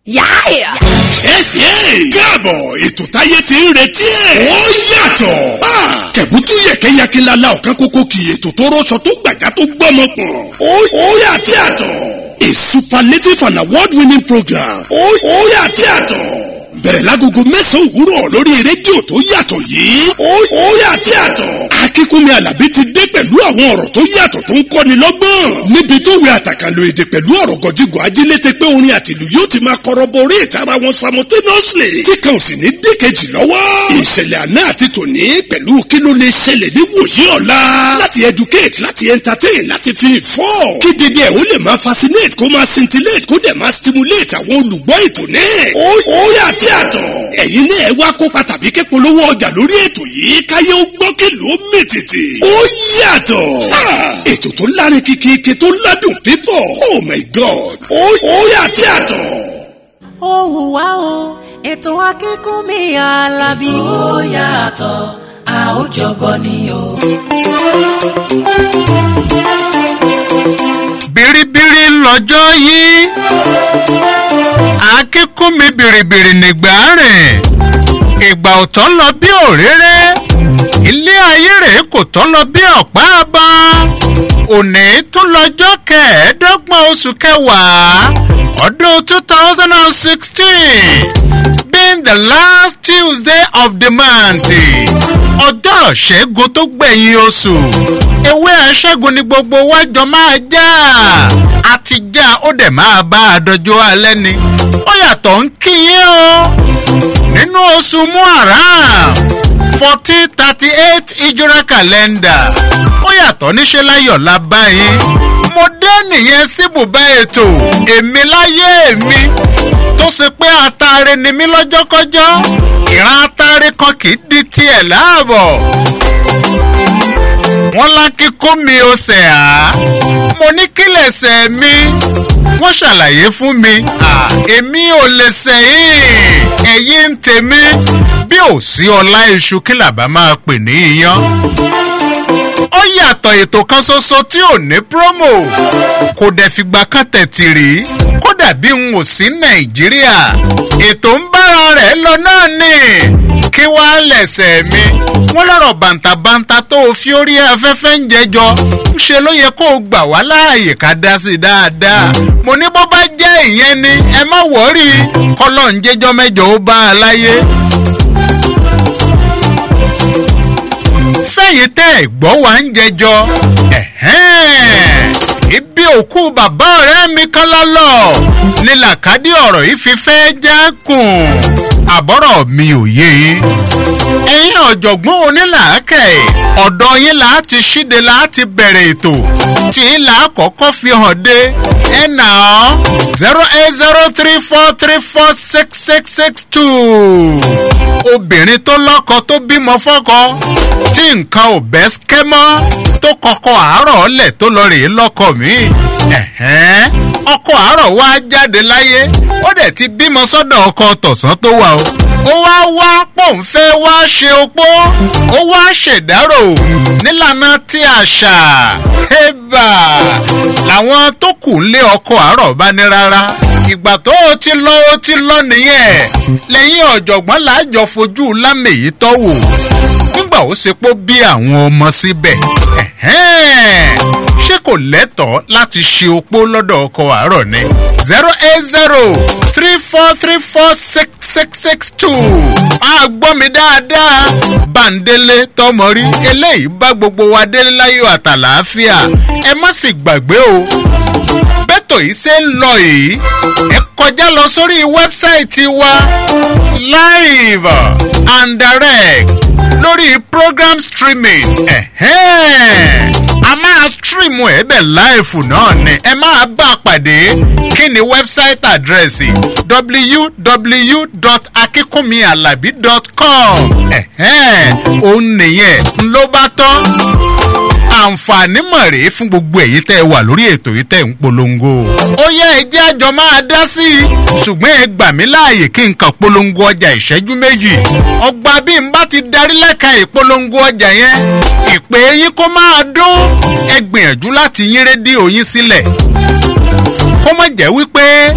Yáàyà. káàbọ̀ ètò táyé ti ń retí ẹ̀. ó yàtọ̀. tẹ̀bútú yẹ̀kẹ́yẹ̀kẹ́lala ọ̀kan kókó kì í ètò tó rọṣọ tó gbàjá tó gbọ́mọ pọ̀n. ó yàtọ̀ yàtọ̀. a superlative and award winning program. ó yàtọ̀ yàtọ̀. bẹ̀rẹ̀ lágogo mẹ́sàn-án òwúrọ̀ lórí rédíò tó yàtọ̀ yìí. ó yàtọ̀ yàtọ̀. akínkúnmi alábí ti dé pẹ̀lú àwọn ọ̀rọ̀ tó yàtọ̀ tó ń kọ́ni lọ́gbọ́n. níbi tó wẹ àtàkànlò èdè pẹ̀lú ọ̀rọ̀ gọ̀jígọ̀ ajílété pé orin àtìlù yóò ti máa kọ́rọ́bọ orí ìtara wọn simultaneously. tí kan ò sì ní dékejì lọ́wọ́. ìṣẹ̀lẹ̀ àná àti tòní pẹ̀lú kí ló lè ṣẹlẹ̀ ní wòye ọ̀la. láti educate láti entertain láti fi inform. kí dédé ẹ̀ ó lè máa fascinate kó máa scintillate kó dẹ̀ máa stimulate àwọn olùgbọ́ ètò náà. ó ó yàtí àtọ̀. ẹ̀yin náà ẹ wá kópa tàbí ké polówó ọjà lórí ètò yìí káyé ó gbọ́ kèlò ó mètètè. ó yàtọ̀. ètò tó lárin kìkìkì tó ládùn pípọ̀. oh my god. ó ó yàtí àtọ̀. ó hùwà o ètò akínkúnmí alábí. tó yàtọ̀ a ó jọgbọ́ ni o. biribiri lọ́jọ́ yìí akínkúnmi biribiri nìgbà rìn ìgbà òtọ́ lọ bí òréré ilé ayé rẹ̀ kò tọ́ lọ bí ọ̀pá bá òní tún lọ́jọ́ kẹẹ̀ẹ́dọ́gbọ̀n oṣù kẹwàá ọdún two thousand and sixteen being the last tuesday of the month ọjọ́ ṣẹ́gun tó gbẹ̀yìn oṣù ewé aṣẹ́gun ni gbogbo wájọ máa já àti já ó dẹ̀ máa bá a dọjọ́ alẹ́ ni ó yàtọ̀ ń kíyìn o nínú oṣù muharram fourteen thirty eight ìjọra kàlẹ́ndà ó yàtọ̀ níṣẹ́ láyọ̀ la báyìí mo dé nìyẹn síbùbá ètò èmi láyé èmi tó ṣe pé atare ni mí lọ́jọ́kọ́jọ́ ìran atare kan kì í di tiẹ̀ láàbọ̀ wọ́n lákíkó mi ó sẹ̀ á mo ní kílẹ̀ sẹ̀ mi wọ́n ṣàlàyé fún mi èmi ò lè sẹ́yìn ẹ̀yìn ń tèmi bí ò sí ọlá iṣu kí làbá máa pè ní iyán ó yàtọ̀ ètò kan ṣoṣo tí ò ní promo kò dẹ̀ fìgbà kan tẹ̀tì rí kódà bí n ò sí nàìjíríà ètò ń bára rẹ̀ lọ náà nì kí wàá lẹ̀sẹ̀ mi wọ́n lọ́rọ̀ bàǹtàbàǹtà tó o fi orí afẹ́fẹ́ ń jẹjọ ń ṣe ló yẹ kó o gbà wá láàyè ká dá sí i dáadáa mo ní bó bá jẹ́ ìyẹn ni ẹ má wọ́ọ̀rì kọ́lọ́ ń jẹ́jọ́ mẹ́jọ ó bá a láyé fẹ̀yìn tẹ́ ẹ̀ gbọ́ wá ń jẹjọ ibi òkú bàbá ọ̀rẹ́ mi kan lọ́lọ́ ní làkàdé ọ̀rọ̀ yìí fi fẹ́ jákùn àbọ̀rọ̀ mi ò yé yín ẹ̀yin ọ̀jọ̀gbọ́n onílàákẹ́ ọ̀dọ̀ yín là á ti ṣíde là á ti bẹ̀rẹ̀ ètò tí yín là á kọ́kọ́ fi hàn dé ẹ̀ nà ọ́ zero eight zero three four three four six six six two obìnrin tó lọ́kọ tó bímọ fọ́kọ tí nǹkan ò bẹ́ skẹ́ mọ́ tó kọ́kọ́ àárọ̀ ọ̀lẹ̀ tó lọ rèé lọ́kọ mi ọkọ àárọ̀ wá jáde láyé ó dẹ̀ ti bímọ sọ́dọ̀ ọkọ tọ̀sán tó wà o ó wá wá pòǹfẹ́ wá ṣe opó ó wá ṣèdárò nílànà tí àṣà ẹ̀bà làwọn tó kù ń lé ọkọ àárọ̀ bá ní rárá ìgbà tó o ti lọ o ti lọ nìyẹn lẹ́yìn ọ̀jọ̀gbọ́n làájọ fojú lámèyí tọ́wò nígbà ó ṣe pó bí àwọn ọmọ síbẹ̀ ṣé kò lẹ́tọ̀ọ́ láti ṣe opó lọ́dọ̀ ọkọ̀ àárọ̀ ni zero eight zero three four three four six six six two máa gbọ́ mi dáadáa bàǹdélé tọmọ rí eléyìí bá gbogbo wa délé láyò àtàlàáfíà ẹ má sì gbàgbé o bẹ́tò yìí ṣe ń lọ yìí ẹ kọjá lọ sórí wẹ́bsáìtì wa live and direct lórí program streaming a máa stream ẹ̀ bẹ̀ láìfù náà ni ẹ máa bá a pàdé kí ni wẹ́bsáìtì àdírẹ́sì www.akikunmialabi.com òun nìyẹn ló bá tán àǹfààní mọ̀ rèé fún gbogbo èyí tẹ́ ẹ wà lórí ètò yìí tẹ́ ń polongo. ó yẹ ẹjẹ́ àjọ máa dá sí i ṣùgbọ́n ẹ gbà mí láàyè kí n kàn polongo ọjà ìṣẹ́jú méjì. ọgbà bí n bá ti darí lẹ́ka ìpolongo ọjà yẹn ìpè yín kó máa dún ẹ gbìyànjú láti yín rédíò yín sílẹ̀. kó má jẹ́ wípé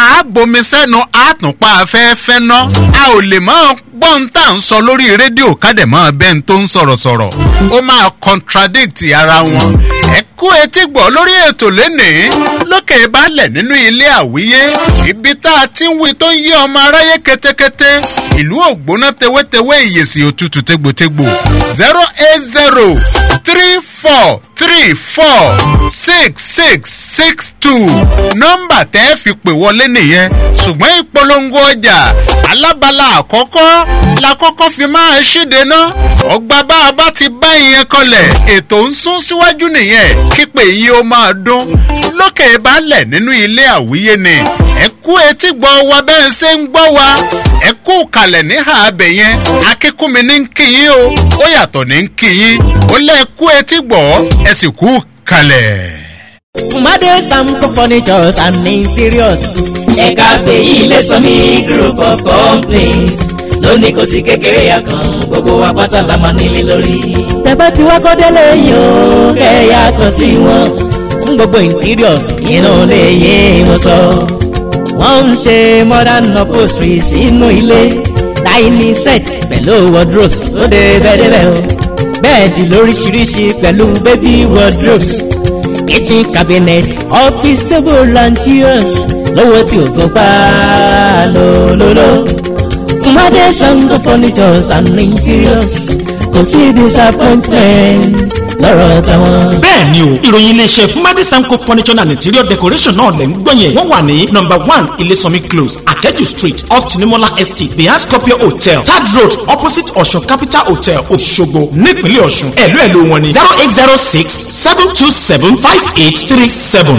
a bomi sẹ́nu a tún pa afẹ́fẹ́ ná a ò lè máa gbọ́n tá à ń sọ lórí rédíò kádẹ̀ máa bẹ́ẹ̀ tó ń sọ̀rọ̀ sọ̀rọ̀ ó máa contradict ara wọn ẹ kú etí gbọ́ lórí ètò lénìí lókè balẹ̀ nínú ilé àwíyé ibi tá a ti ń wí tó ń yé ọmọ aráyé ketekete ìlú ògbóná tewétewé ìyèsí òtútù tégbòtégbò zero eight zero three four three four six six six two nọ́mbà tẹ́ fi pè wọlé nìyẹn ṣùgbọ́n ìpolongo ọjà alábala àkọ́kọ́ la kọ́kọ́ fi máa ṣíde ná ọgbà bá a bá ti bá ìyẹn kọlẹ̀ ètò ń sún síwájú nìyẹn kípe yìí ó máa dún lókè balẹ̀ nínú ilé àwíyé ni ẹ kú etí gbọ́ wa bẹ́ẹ̀ ṣe ń gbọ́ wa ẹ kú kalẹ̀ níhà abẹ yẹn akínkúnmi ní ń kíyín o ó yàtọ̀ ní ń kíyín ó lẹ́ kú etí gbọ́ ẹ sì kú kalẹ̀. Made Samco Furnitures and Interiors. ẹ̀ka fèyí lè sọ mí group of companies lónìí kò sí kékeré àkàn gbogbo wa pátá la máa nílé lórí. Tẹ̀bá tí wá kọ́ délé yìí o, kẹ̀yà kan sí wọn. Fún gbogbo interiors, inú lè yé wọn sọ. Wọ́n ń ṣe modern upholstery sínú ilé. Dining set pẹ̀lú wardrobes tó dé bẹ́ẹ̀dẹ́bẹ́ o. Bẹ́ẹ̀dì lóríṣiríṣi pẹ̀lú baby wardrobes. Kitchen cabinet, office table and chairs. Lówó tí o gbọ́ pa lólóló. Fúnmadé Sango Furnitures and Interiors. Kò sí disappointment lọ́rọ̀ tàwọn. bẹ́ẹ̀ ni o ìròyìn iléeṣẹ́ fúnmadé samco furniture and interior decoration náà lẹ̀ ń gbọ́ yẹn wọ́n wà ní number one ilésànmí close akẹ́jù street off tinimola estate behind scorpio hotel third road opposite ọ̀ṣun capital hotel òṣogbo nípínlẹ̀ ọ̀ṣun ẹ̀lú ẹ̀lú wọn ni zero eight zero six seven two seven five eight three seven.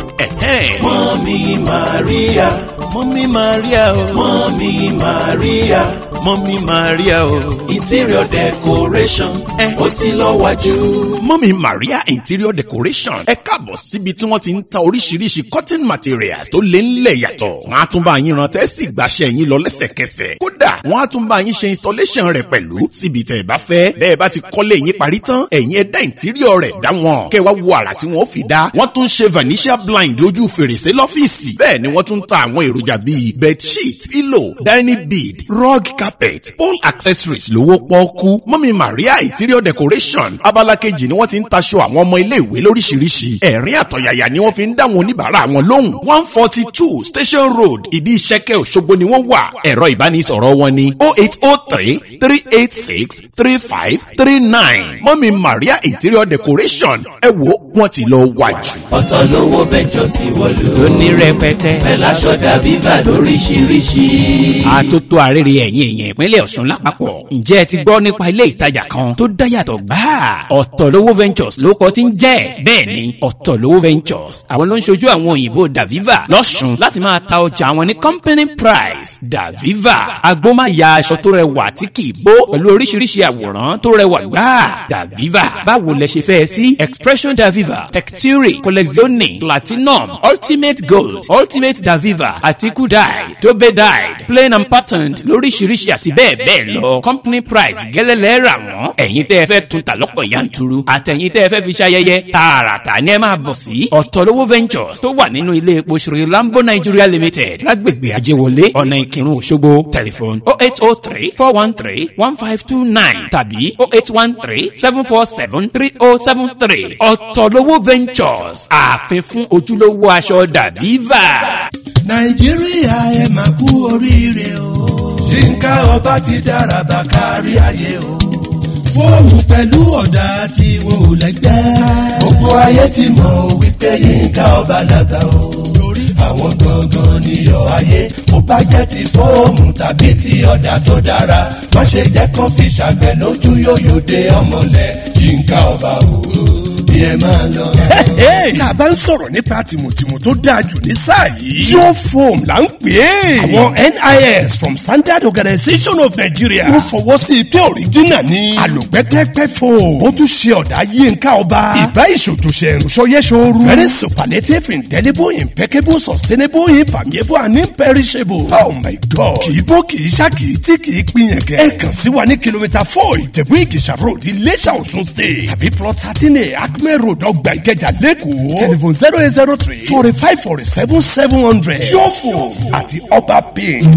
mọ́mí maria mọ́mí maria o mọ́mí maria mọ́mí maria o interior decoration ẹ ó ti lọ wájú. mọ́mí maria interior decoration ẹ káàbọ̀ síbi tí wọ́n ti ń ta oríṣiríṣi cotton materials tó lé ńlẹ̀ yàtọ̀. wọ́n á tún bá yín ran tẹ́sí gbàṣẹ́ yín lọ lẹ́sẹ̀kẹsẹ̀. kódà wọ́n á tún bá yín ṣe installation rẹ̀ pẹ̀lú síbi tẹ̀ ẹ bá fẹ́. bẹ́ẹ̀ bá ti kọ́lé yín parí tán ẹ̀yin ẹ dá interior rẹ̀ dá wọn. kẹ́ wá wo àrà tí wọ́n fi dá. wọ́n tún ṣe vanishia blind ojú fèrèsé lọ́fíìsì. bẹ́ẹ̀ ni wọ́n tún ta àwọn èròjà bíi bedsheet pillow dining bead rug carpet pole accessories lówó pọ́ọ́kú mọ́mí maria interior decoration abala kejì ni wọ́n ti ń taṣọ àwọn ọmọ iléèwé lóríṣiríṣi ẹ̀rín àtọ̀yàyà ni wọ́n fi ń dá wọn oníbàárà wọn lóhùn one forty two station road ìdí ìṣẹ́kẹ́ òṣogbo ni wọ́n wà ẹ̀rọ ìbánisọ̀rọ̀ wọn ni oh eight oh three three eight six three five three nine mọ́mí maria interior decoration ẹ wo wọ́n ti lọ wájú. ọ̀tọ̀ lówó ventures ti wọ̀lú. Ní rẹpẹtẹ. pẹ̀lú aṣọ dàbíbà lóríṣiríṣi. àtótó àrèrè ẹ̀yìn èèyàn ìpínlẹ̀ ọ̀ṣun lápapọ̀ ǹjẹ́ ẹ ti gbọ́ nípa ilé ìtajà kan tó dáyàtọ̀ gbáà ọ̀tọ̀lówó ventures ló kọ́ ti ń jẹ́ bẹ́ẹ̀ ni ọ̀tọ̀lówó ventures àwọn ló ń ṣojú àwọn òyìnbó daviva lọ́ṣun láti máa ta ọjà àwọn ní company price daviva agbómáya aṣọ tó rẹwà tí kì í bó pẹ̀lú oríṣiríṣi àwòrán tó rẹwà gbáà daviva báwo lẹ ṣe fẹ́ sí expression daviva texture collezione platinum ultimate gold ultimate daviva àti kudai dobe dyed plain and patterned lóríṣiríṣi àti bẹ́ẹ̀ bẹ́ẹ̀ lọ company price gẹ́lẹ́lẹ́ rà wọ́n ẹ̀yin tẹ́ ẹ fẹ́ tún ta lọ́pọ̀ yanturu àtẹ̀yin tẹ́ ẹ fẹ́ fi ṣayẹyẹ tààràtà ni ẹ máa bọ̀ sí ọ̀tọ̀lówó ventures tó wà nínú ilé epo ṣòro lambo nigeria limited lágbègbè ajéwọlé ọ̀nà ìkírun òṣogbo telephone oh eight oh three four one three one five two nine tàbí oh eight one three seven four seven three oh seven three ọ̀tọ̀lówó ventures ààfin fún ojúlówó aṣọ dàbíva. nàìjíríà ẹ máa kú oríire o. yínká ọba ti dára bá kárí ayé o. fóònù pẹ̀lú ọ̀dà tí wọn ò lẹ́gbẹ́. gbogbo ayé ti mọ̀ wípé yínká ọba làgbà o. torí àwọn gangan níyọ̀ ayé bó bá jẹ́ ti fóònù tàbí ti ọ̀dà tó dára má ṣe jẹ́ kán fi ṣàgbẹ̀ lójú yóyò dé ọmọlẹ̀ yínká ọba o bí ẹ máa lọ. tá a bá ń sọ̀rọ̀ nípa tìmùtìmù tó dáa jù ní sáà yìí. yóò foam là ń pè é. àwọn NIS from Standard Organization of Nigeria. wọ́n fọwọ́ sí i pé òrìjínà ni. àlòpẹ́pẹ́pẹ́ foam. ó tún ṣe ọ̀dà yínká ọba. ìbá ìṣòtòṣe ìrùsọyẹ́sọ̀rù. very superlative indelible impeccable sustainable impermeable and imperishable. oh my god. kì í bó kì í ṣá kì í tí kì í pinyẹn kẹ́. ẹ kàn sí wa ní kìlómítà four ìjẹ̀bú ìgèsà road Iléṣà Ọ̀ṣun state. tàbí plot thirteen a alákùnrin road ọgbà ìkẹjà lẹ́kọ̀ọ́ telephone zero eight zero three forty five forty seven seven hundred yóò àti ọba paint.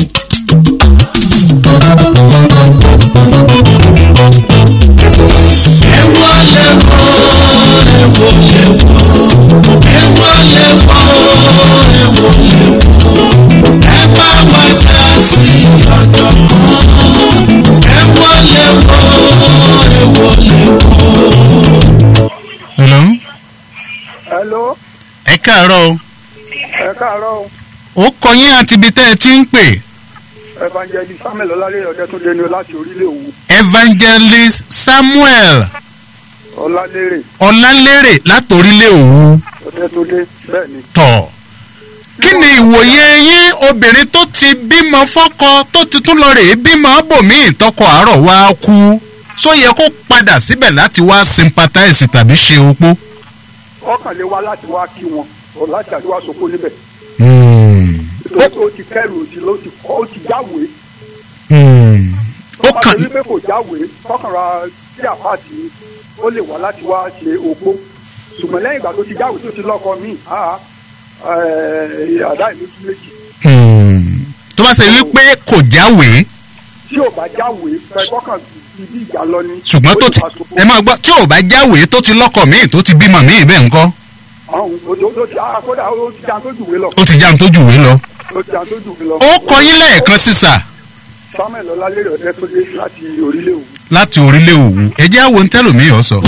hello. hello ẹ káàárọ̀ o. ẹ káàárọ̀ ó kọ yín àti ibi tẹ́ ẹ ti ń pè. evangelist samuel ọlálẹ́yìn ọ̀dẹ́túndé ni o láti orílẹ̀ òwú evangelist samuel ọlálẹ́rẹ̀ ọlálérè látòrílẹ̀ òwú ọ̀dẹ́túndé bẹ́ẹ̀ ni. tọ̀. kí ni ìwòye yín obìnrin tó ti bímọ fọ́kọ tó ti tún lọ rèé bímọ bòmíì tọkọ àárọ̀ wá kú só yẹ kó padà síbẹ̀ láti wá sympathize tàbí ṣe opó. ọkàn lè wá láti wá kí wọn ọ láti àdúrà sọkó níbẹ̀ Hmm. nítorí ó ti kẹrù òsì ló ti kọ́ ó ti jáwèé Hmm. ó ọba kàn torí pé kò jáwèé tọkànra sí àpáàtì ó lè wá láti wá ṣe opó ṣùgbọ́n lẹ́yìn ìgbà tó ti jáwèé tó ti lọ́kọ míì ah, eh, àdá ìlú tún méjì Hmm. tó bá ṣe wípé kò jáwèé tí ò bá jáwèé fẹ́ kọ́kàn ibi ìjà lọ ni ṣùgbọ́n tó ti ó lè wá sopó. ẹ máa gbọ́ tí ò bá jáwèé tó ti lọ́kọ̀ míì tó ti bímọ míì bẹ́ẹ̀ ńkọ́ àwọn òjò tó ti ah, kódà ó ti jan tó jùwé lọ ó ti já ń tó jùwé lọ. ó ti jan tó jùwé lọ. ó kọ yín lẹ́ẹ̀kan sísà samuel ọlálẹ́rẹ̀ ọ̀dẹ́túndé láti orílẹ̀ òwú. láti orílẹ̀ òwú ẹ jẹ́ àwọn tẹ́lòmíì ọ̀ sọ.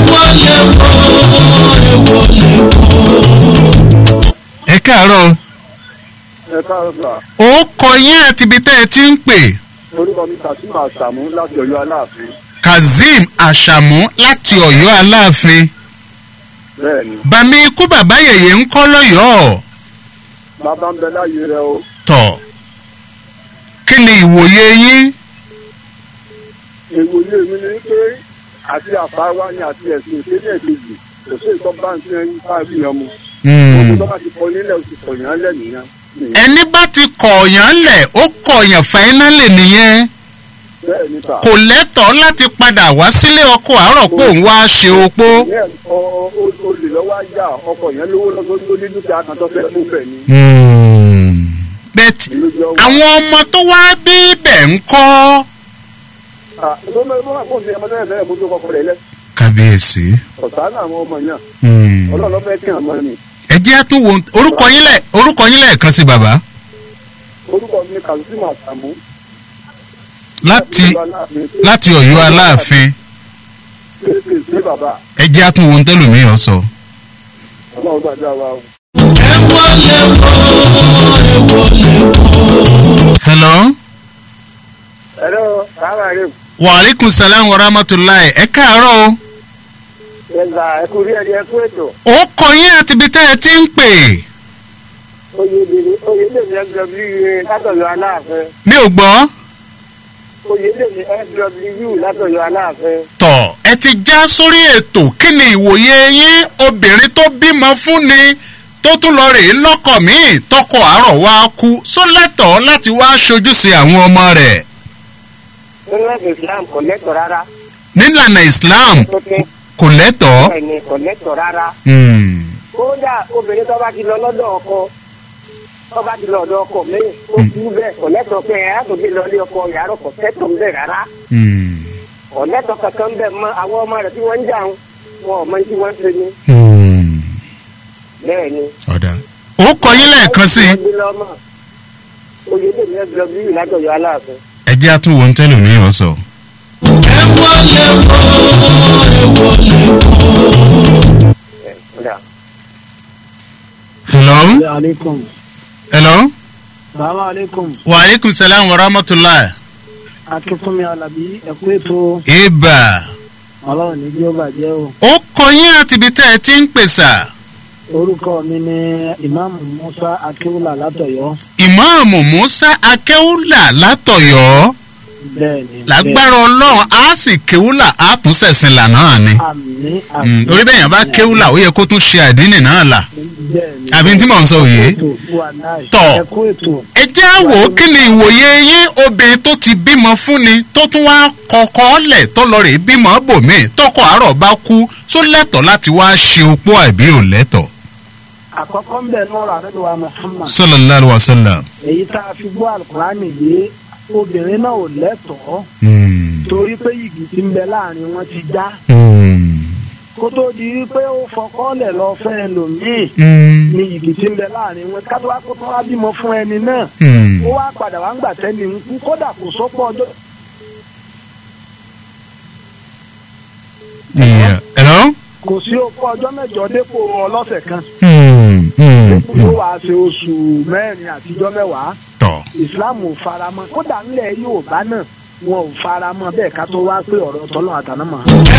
ẹ káàárọ̀ ẹ káàárọ̀ sà ó kọ yín àti ibi tẹ́ ẹ ti ń pè orúkọ mi kasim àṣàmú láti ọ̀yọ́ aláàfin kazeem àṣàmú láti ọ̀yọ́ aláàfin bẹ́ẹ̀ ni bàmí ikú bàbá yèyé ń kọ́ lọ́yọ̀ọ́ bàbá ń bẹ láàyè rẹ o tọ̀ kí ni ìwòye yín ìwòye mi ni pé àti àfáwá ni àti ẹ̀sìn ìpínlẹ̀ kejì kò sí ìtọ́ bá ń tiẹ̀ ń bá rí yan mu Hmm. òkú tó bá ti kọ nílẹ̀ oṣù kọ̀yàn lẹ̀ nìyẹn ẹni bá ti kọ̀ọ̀yàn lẹ̀ ó kọ̀ọ̀yàn fáínálì nìyẹn bẹ́ẹ̀ ni sà kò lẹ́tọ̀ọ́ láti padà wá sílé ọkọ àárọ̀ pé òun wá ṣe opó. ìyẹn ọ olè lọ́wọ́ ajá ọkọ̀ yẹn lówó lọ́sọ́ tó ní dúkìá kan tó fẹ́ mú bẹ̀ ni bẹ́ẹ̀ ìlú jẹ́ owó. àwọn ọmọ tó wá bí bẹ̀ ń kọ́. Ah, ló mẹ́ ló máa fún mi ọmọdé ẹ̀ bẹ́ẹ̀ mú tó kọkọ rẹ̀ lẹ́ kábíyèsí ọ̀sán àwọn ọmọ yẹn ọlọ́ọ̀lọ́ fẹ́ kí àmọ́ ni ẹ jẹ́ àtúnwò orúkọ yín lẹ̀ orúkọ yín lẹ́ẹ̀kan sí bàbá orúkọ mi ni kazeem àṣàmú láti láti ọ̀yọ́ aláàfin kéèké sí bàbá ẹ jẹ́ àtúnwò tẹ́lòmíì ọ̀ sọ. ọlọ́run gbàdúrà wa o. hello ẹ̀rọ sábà rẹ̀ waaleykum salaam wa rahmatulahi ẹ káàárọ̀ o ẹ̀zà ẹ̀kú rí ẹ̀rí ẹ̀kú ètò ó kọ yín àti ibi tẹ́ ẹ ti ń pè oyèdèrè oyèdèrè fw látọ̀yọ̀ aláàfin mi ò gbọ́ oyèdèrè fw látọ̀yọ̀ aláàfin. tọ̀ ẹ ti já sórí ètò kí ni ìwòye yín obìnrin tó bímọ fún ni tó tún lọ rèé lọ́kọ̀ míì tọkọ àárọ̀ wá kú sólẹ́tọ̀ọ́ láti wá ṣojú sí àwọn ọmọ rẹ̀ nínú ẹ̀sìn islam kò lẹ́tọ̀ rárá nílànà islam kò- kò lẹ́tọ̀ọ́. bẹ́ẹ̀ ni kò lẹ́tọ̀ rárá. Hmm. kódà obìnrin tó bá ti lọ lọ́dọ̀ ọkọ tó bá ti lọ ọ̀dọ̀ ọkọ lẹ́yìn ó kú bẹ́ẹ̀ kò lẹ́tọ̀ pé ẹ̀ á tó fi lọ ilé ọkọ yàrá kò tẹ́tọ̀ bẹ́ẹ̀ rárá Hmm. kò lẹ́tọ̀ kankan bẹ́ẹ̀ mọ àwọn ọmọ rẹ̀ tí wọ́n ń jà ń wọn ò mọ tí wọ́n ń ṣe ni Hmm. bẹ́ẹ̀ ni. ọ̀dà ó kọ yín lẹ́ẹ̀kan sí Wọ́n gbé lọ́mọ. oyèdèrè fw látọ̀yọ̀ aláàfin. ẹ jẹ́ àtúnwò ń tẹ́lẹ̀ mí ọ̀ sọ. Kódà. hello aleykum hello salaam aleykum wa aleykum salaam wa rahmatulahi. akínkúnmi alábí ẹkú ètò ibà ọlọ́run ní jẹ́ ó bàjẹ́ o ó kọ yín àti ibi tẹ́ ẹ ti ń pèsè. orúkọ mi ni ìmáàmù musa akíwúlà látọ̀yọ́ ìmáàmù musa akéwùlà látọ̀yọ́ bẹ́ẹ̀ ni lágbára ọlọ́run á sì kéwùlà á tún sẹ̀sìn là náà ni. àmì Mm, orí bẹ́ẹ̀ yẹn bá kéwùlà ó yẹ kó tún ṣe àdínì náà là. bẹ́ẹ̀ni. àbí tí mò ń sọ òye. ètò wà náà Tọ̀. ẹ kú ètò. ẹ jẹ́ á wò ó kí ni ìwòye yín obìnrin tó ti bímọ fún ni tó tún wá kọ́kọ́ lẹ̀ tó lọ rè bímọ bòmíì tọkọ àárọ̀ bá kú tó lẹ́tọ̀ọ́ láti wá ṣe opó àbí ò lẹ́tọ̀ọ́. àkọ́kọ́ ń bẹ̀ nọ́ọ̀rọ̀ àdúgbò wa muhammad. sallallahu alaihi wasallam. èyí tá a fi gbọ́ alukurani yé obìnrin náà ò lẹ́tọ̀ọ́ torí pé yìgì tí ń bẹ láàrin wọn ti já kó tó di wípé ó fọkọ́lẹ̀ lọ fẹ́ ẹlòmíì ni yìgì tí ń bẹ láàrin wọn kátó wá kó tó wá bímọ fún ẹni náà ó wá padà wá ń gbà tẹ́ni ń kú kódà kò sọ́pọ̀ ọjọ́ Yeah. Hello? kò sí òpó ọjọ́ mẹ́jọ dépò ọlọ́sẹ̀ kan Hmm, hmm, tó hmm. wàá ṣe oṣù mẹ́rin àtijọ́ mẹ́wàá Tọ̀. islam ò faramọ́ kódà ńlẹ̀ yorùbá náà wọn ò faramọ́ bẹ́ẹ̀ ká tó wá pé ọ̀rọ̀ tọ́lọ́ àtànámọ́.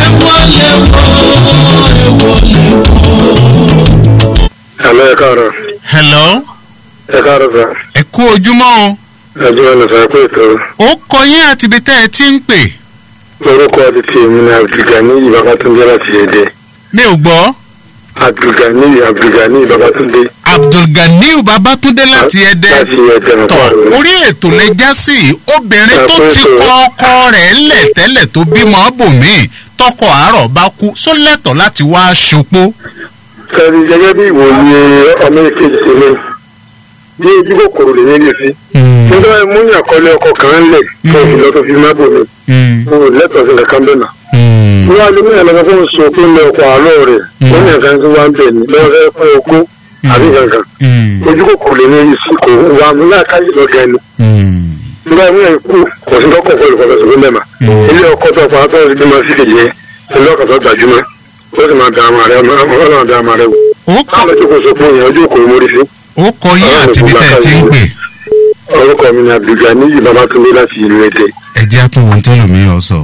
Hello, ẹ káàárọ̀. Hello? Ẹ káàárọ̀ sà. ẹ kú ojúmọ́ o. Ẹjọ́ ẹ̀nà sà pé ètò ó kọ yín àti ibi tẹ́ ẹ ti ń pè. orúkọ àti ti èmi ni Abdulgani Babatunde láti Èdè. mi ò gbọ́. Abdulgani Abdulgani Babatunde abdulganiu babatunde láti ẹdẹ láti Èdè tọ Ọ̀pá. orí ètò lè já sí i. obìnrin tó ti kọ ọkọ rẹ̀ lẹ̀ tẹ́lẹ̀ tó bímọ bòmíì tọkọ àárọ̀ bá kú só lẹ́tọ̀ọ́ láti wá ṣopó. Sẹ́ni gẹ́gẹ́ bí ìwòye ọmọ ìkejì sí mi, bí ojú kòkòrò lè nílé sí. Nígbà tí mo yàn kọ́lé ọkọ̀ kan lẹ̀ tó fi lọ́ tó fi má bò mí. Mo ò lẹ́tọ̀ọ́ sí kankan bẹ́ẹ̀ náà. Mo wá lé mẹ́rin lọ́wọ́ fún oṣù òkú ní ọkọ̀ àárọ̀ rẹ̀. Mo ní nǹkan tí wọ́n ń bẹ̀ ní lọ́wọ́ fẹ́ fún okó àbí kankan. Ojú kòkòrò lè nílé sí kò wà mí láàkáyè lọ́gẹ̀ ẹnu. Nígbà tí mo yàn kú kò sí lọ́kọ̀ pẹ̀lú kọ̀ọ̀kan sọ̀rọ̀ mẹ́ma. Ilé ọkọ̀ tó fà á tó ti bímọ sí kejì yẹn. Ilé ọkọ̀ tó gbajúmọ̀. Ó sì máa da àmà rẹ̀ ọmọ da àmà rẹ̀ wò. ó Káàlọ́ tó kò sọ fún yẹn ojú kò mórí sí. ó kọ yín àti ibi tẹ́ ẹ ti ń pè. Orúkọ mi ni Abdulgani Babatunde láti ìlú Èdè. ẹ jẹ́ àtúnwò tẹ́lómi ọ̀ sọ.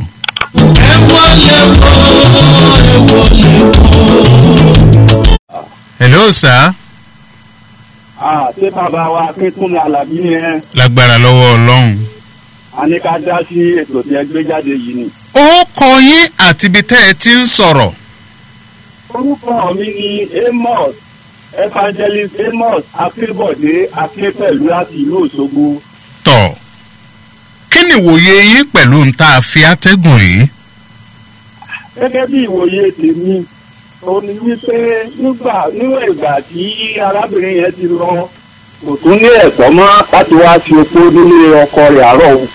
hello sir ṣé bàbá wa akínkúnmi alábí ni ẹ lágbára lọ́wọ́ ọlọ́run. a ní ká dá sí ètò tí ẹ gbé jáde yìí ni. ó kọ yín àti ibi tẹ́ ẹ ti ń sọ̀rọ̀. orúkọ mi ni amos evangelist amos akínbọ̀dé akínpẹ̀lú láti ìlú òṣogbo. tọ̀ kí ni ìwòye yín pẹ̀lú ń tá a fi atẹ́gùn yìí. gẹ́gẹ́ bí ìwòye tèmi ó ní wípé nígbà níwọ̀n ìgbà tí arábìnrin yẹn ti lọ kò tún ní ẹ̀tọ́ mọ́ láti wá fi opó nílé ọkọ rẹ̀ àárọ̀ o.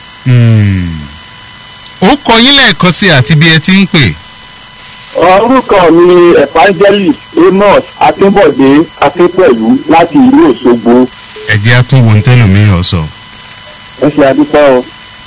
ó kọ yín lẹ́ẹ̀kan sí àti bí ẹ ti ń pè. orúkọ mi ni evangelist amos akínbọ̀dé akínpẹ̀lú láti ìlú òṣogbo. ẹ jẹ́ àtúnwò tẹ́lómi ọ̀ sọ. ẹ ṣe àdúpẹ́ o.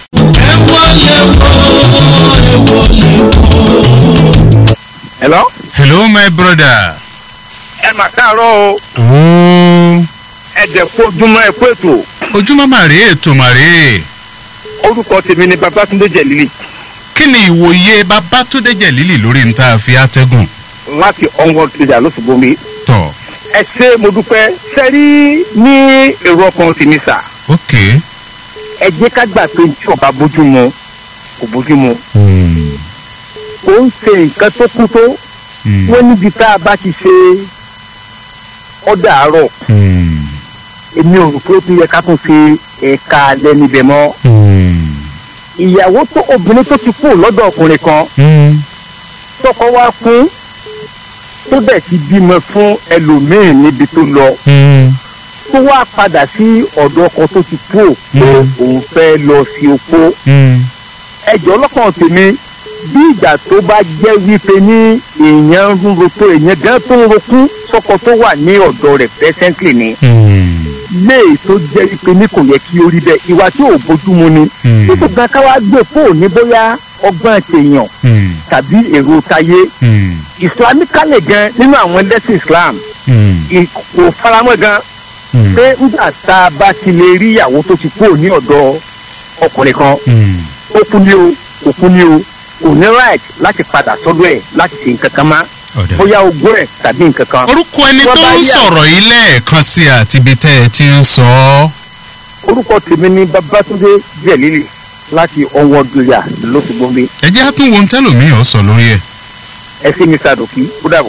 hello. hello my brother. ẹ mà káàárọ̀ o ooo ẹ dẹ̀ kó ojúmọ́ ẹ kó ètò ojúmọ́ màrí ètò màrí. orúkọ tèmi ni babatunde jẹ̀lílì kí ni ìwòye babatunde jẹ̀lílì lórí ń tá a fi atẹ́gùn. láti onward trader lóṣùgbọ́n mi. tọ̀ ẹ ṣe mo dúpẹ́ sẹ́rí ní èrò ọkàn tèmi sà ok. ẹ jẹ́ ká gbà pé tí ọba bójú mu kò bójú mu ó ń ṣe nǹkan tó kú tó wọ́n níbi tá a bá ti ṣe ọ̀dà àárọ̀ èmi ò rò pé ó tún yẹ ká tún ṣe ẹ̀ka alẹ́ níbẹ̀ mọ́ ìyàwó tó obìnrin tó ti kú lọ́dọ̀ ọkùnrin kan tọkọ wá fún tó dẹ̀ ti bímọ fún ẹlòmíín níbi tó lọ tó wá padà sí ọ̀dọ̀ ọkọ tó ti kú ò pé òun fẹ́ lọ sí opó ẹjọ́ lọ́kàn tèmi bí ìgbà tó bá jẹ́ wípé ní èèyàn ń roko èèyàn gan tó ń rokú sọ́kọ tó wà ní ọ̀dọ̀ rẹ̀ presently ni léè tó jẹ́ wípé ní kò yẹ kí ó rí bẹ́ẹ̀ ìwà tí ò bójúmu ni títí gan ká wá gbé fóònù bóyá ọgbọ́n tèèyàn tàbí èrò tayé islamically gan nínú àwọn ẹlẹ́sìn islam kò faramọ́ gan pé nígbà tá a bá ti lè rí ìyàwó tó ti kúrò ní ọ̀dọ̀ ọkùnrin kan ó kú ní o kò kú ní o kò ní right láti padà sọ́dọ̀ ẹ̀ láti ṣe nǹkan kan má bóyá ogún ẹ̀ tàbí nǹkan kan. orúkọ ẹni tó ń sọ̀rọ̀ yìí lẹ́ẹ̀kan sí àti ibi tẹ́ ẹ ti ń sọ ọ́. orúkọ tèmi ni babatunde jẹ̀lílì láti ọwọ́ dùyà lọ́sùgbọ́n bí. ẹ jẹ́ àtúnwò tẹ́lómi ọ̀ sọ lórí ẹ̀. ẹ ṣe mi sàdùkí ó dàbọ̀.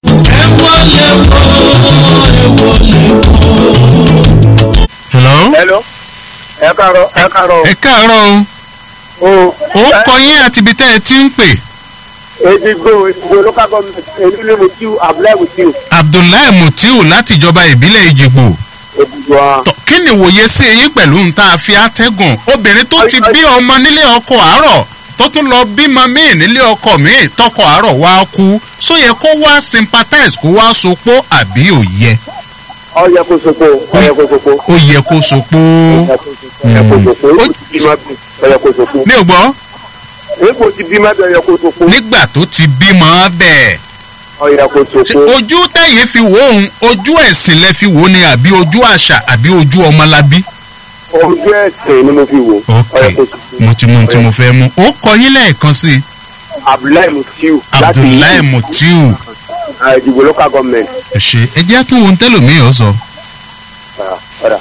hello. hello ẹ káàárọ̀ ẹ káàárọ̀. ẹ káàárọ̀ o. ó kọ yín àti ibi tẹ́ ẹ ti ń pè. edigbo edigbo local government èmi ni mutiu abdullahi mutiu. abdullahi mutiu láti ìjọba ìbílẹ̀ ìjìgbò. edigbo a. Tọ́, kí ni ìwòye sí yín pẹ̀lú ń tá a fi àtẹ́gùn obìnrin tó ti bí ọmọ nílé ọkọ àárọ̀ tó tún lọ bímọ míì nílé ọkọ míì tọkọ àárọ̀ wá kú só yẹ kó wá sympathize kó wá sopó àbí ò yẹ ọ yẹ kó sopo ọ yẹ kó sopo. ó yẹ kó sopó. ọ yẹ kó sopo ó ti bímọ bí ọ yẹ kó sopo. mi ò gbọ́ èèpo ti bímọ bí ọ yẹ kó sopo. nígbà tó ti bímọ bẹ́ẹ̀ ọ yẹ kó ṣé sopo. ojú tẹ̀yìn fi wò ó ojú ẹ̀sìn lẹ fi wò ó ni àbí ojú àṣà àbí ojú ọmọlábí. ojú ẹsẹ̀ ni mo fi wò ọ yẹ kó sopo. mo ti mú ohun tí mo fẹ́ mú ó kọ yín lẹ́ẹ̀kan sí i abdullahi mutiu. abdullahi mutiu ìdìbò local government. ẹ ṣe ẹ jẹ́ kí ohun tẹ́lòmíì ọ sọ. ọ̀dà.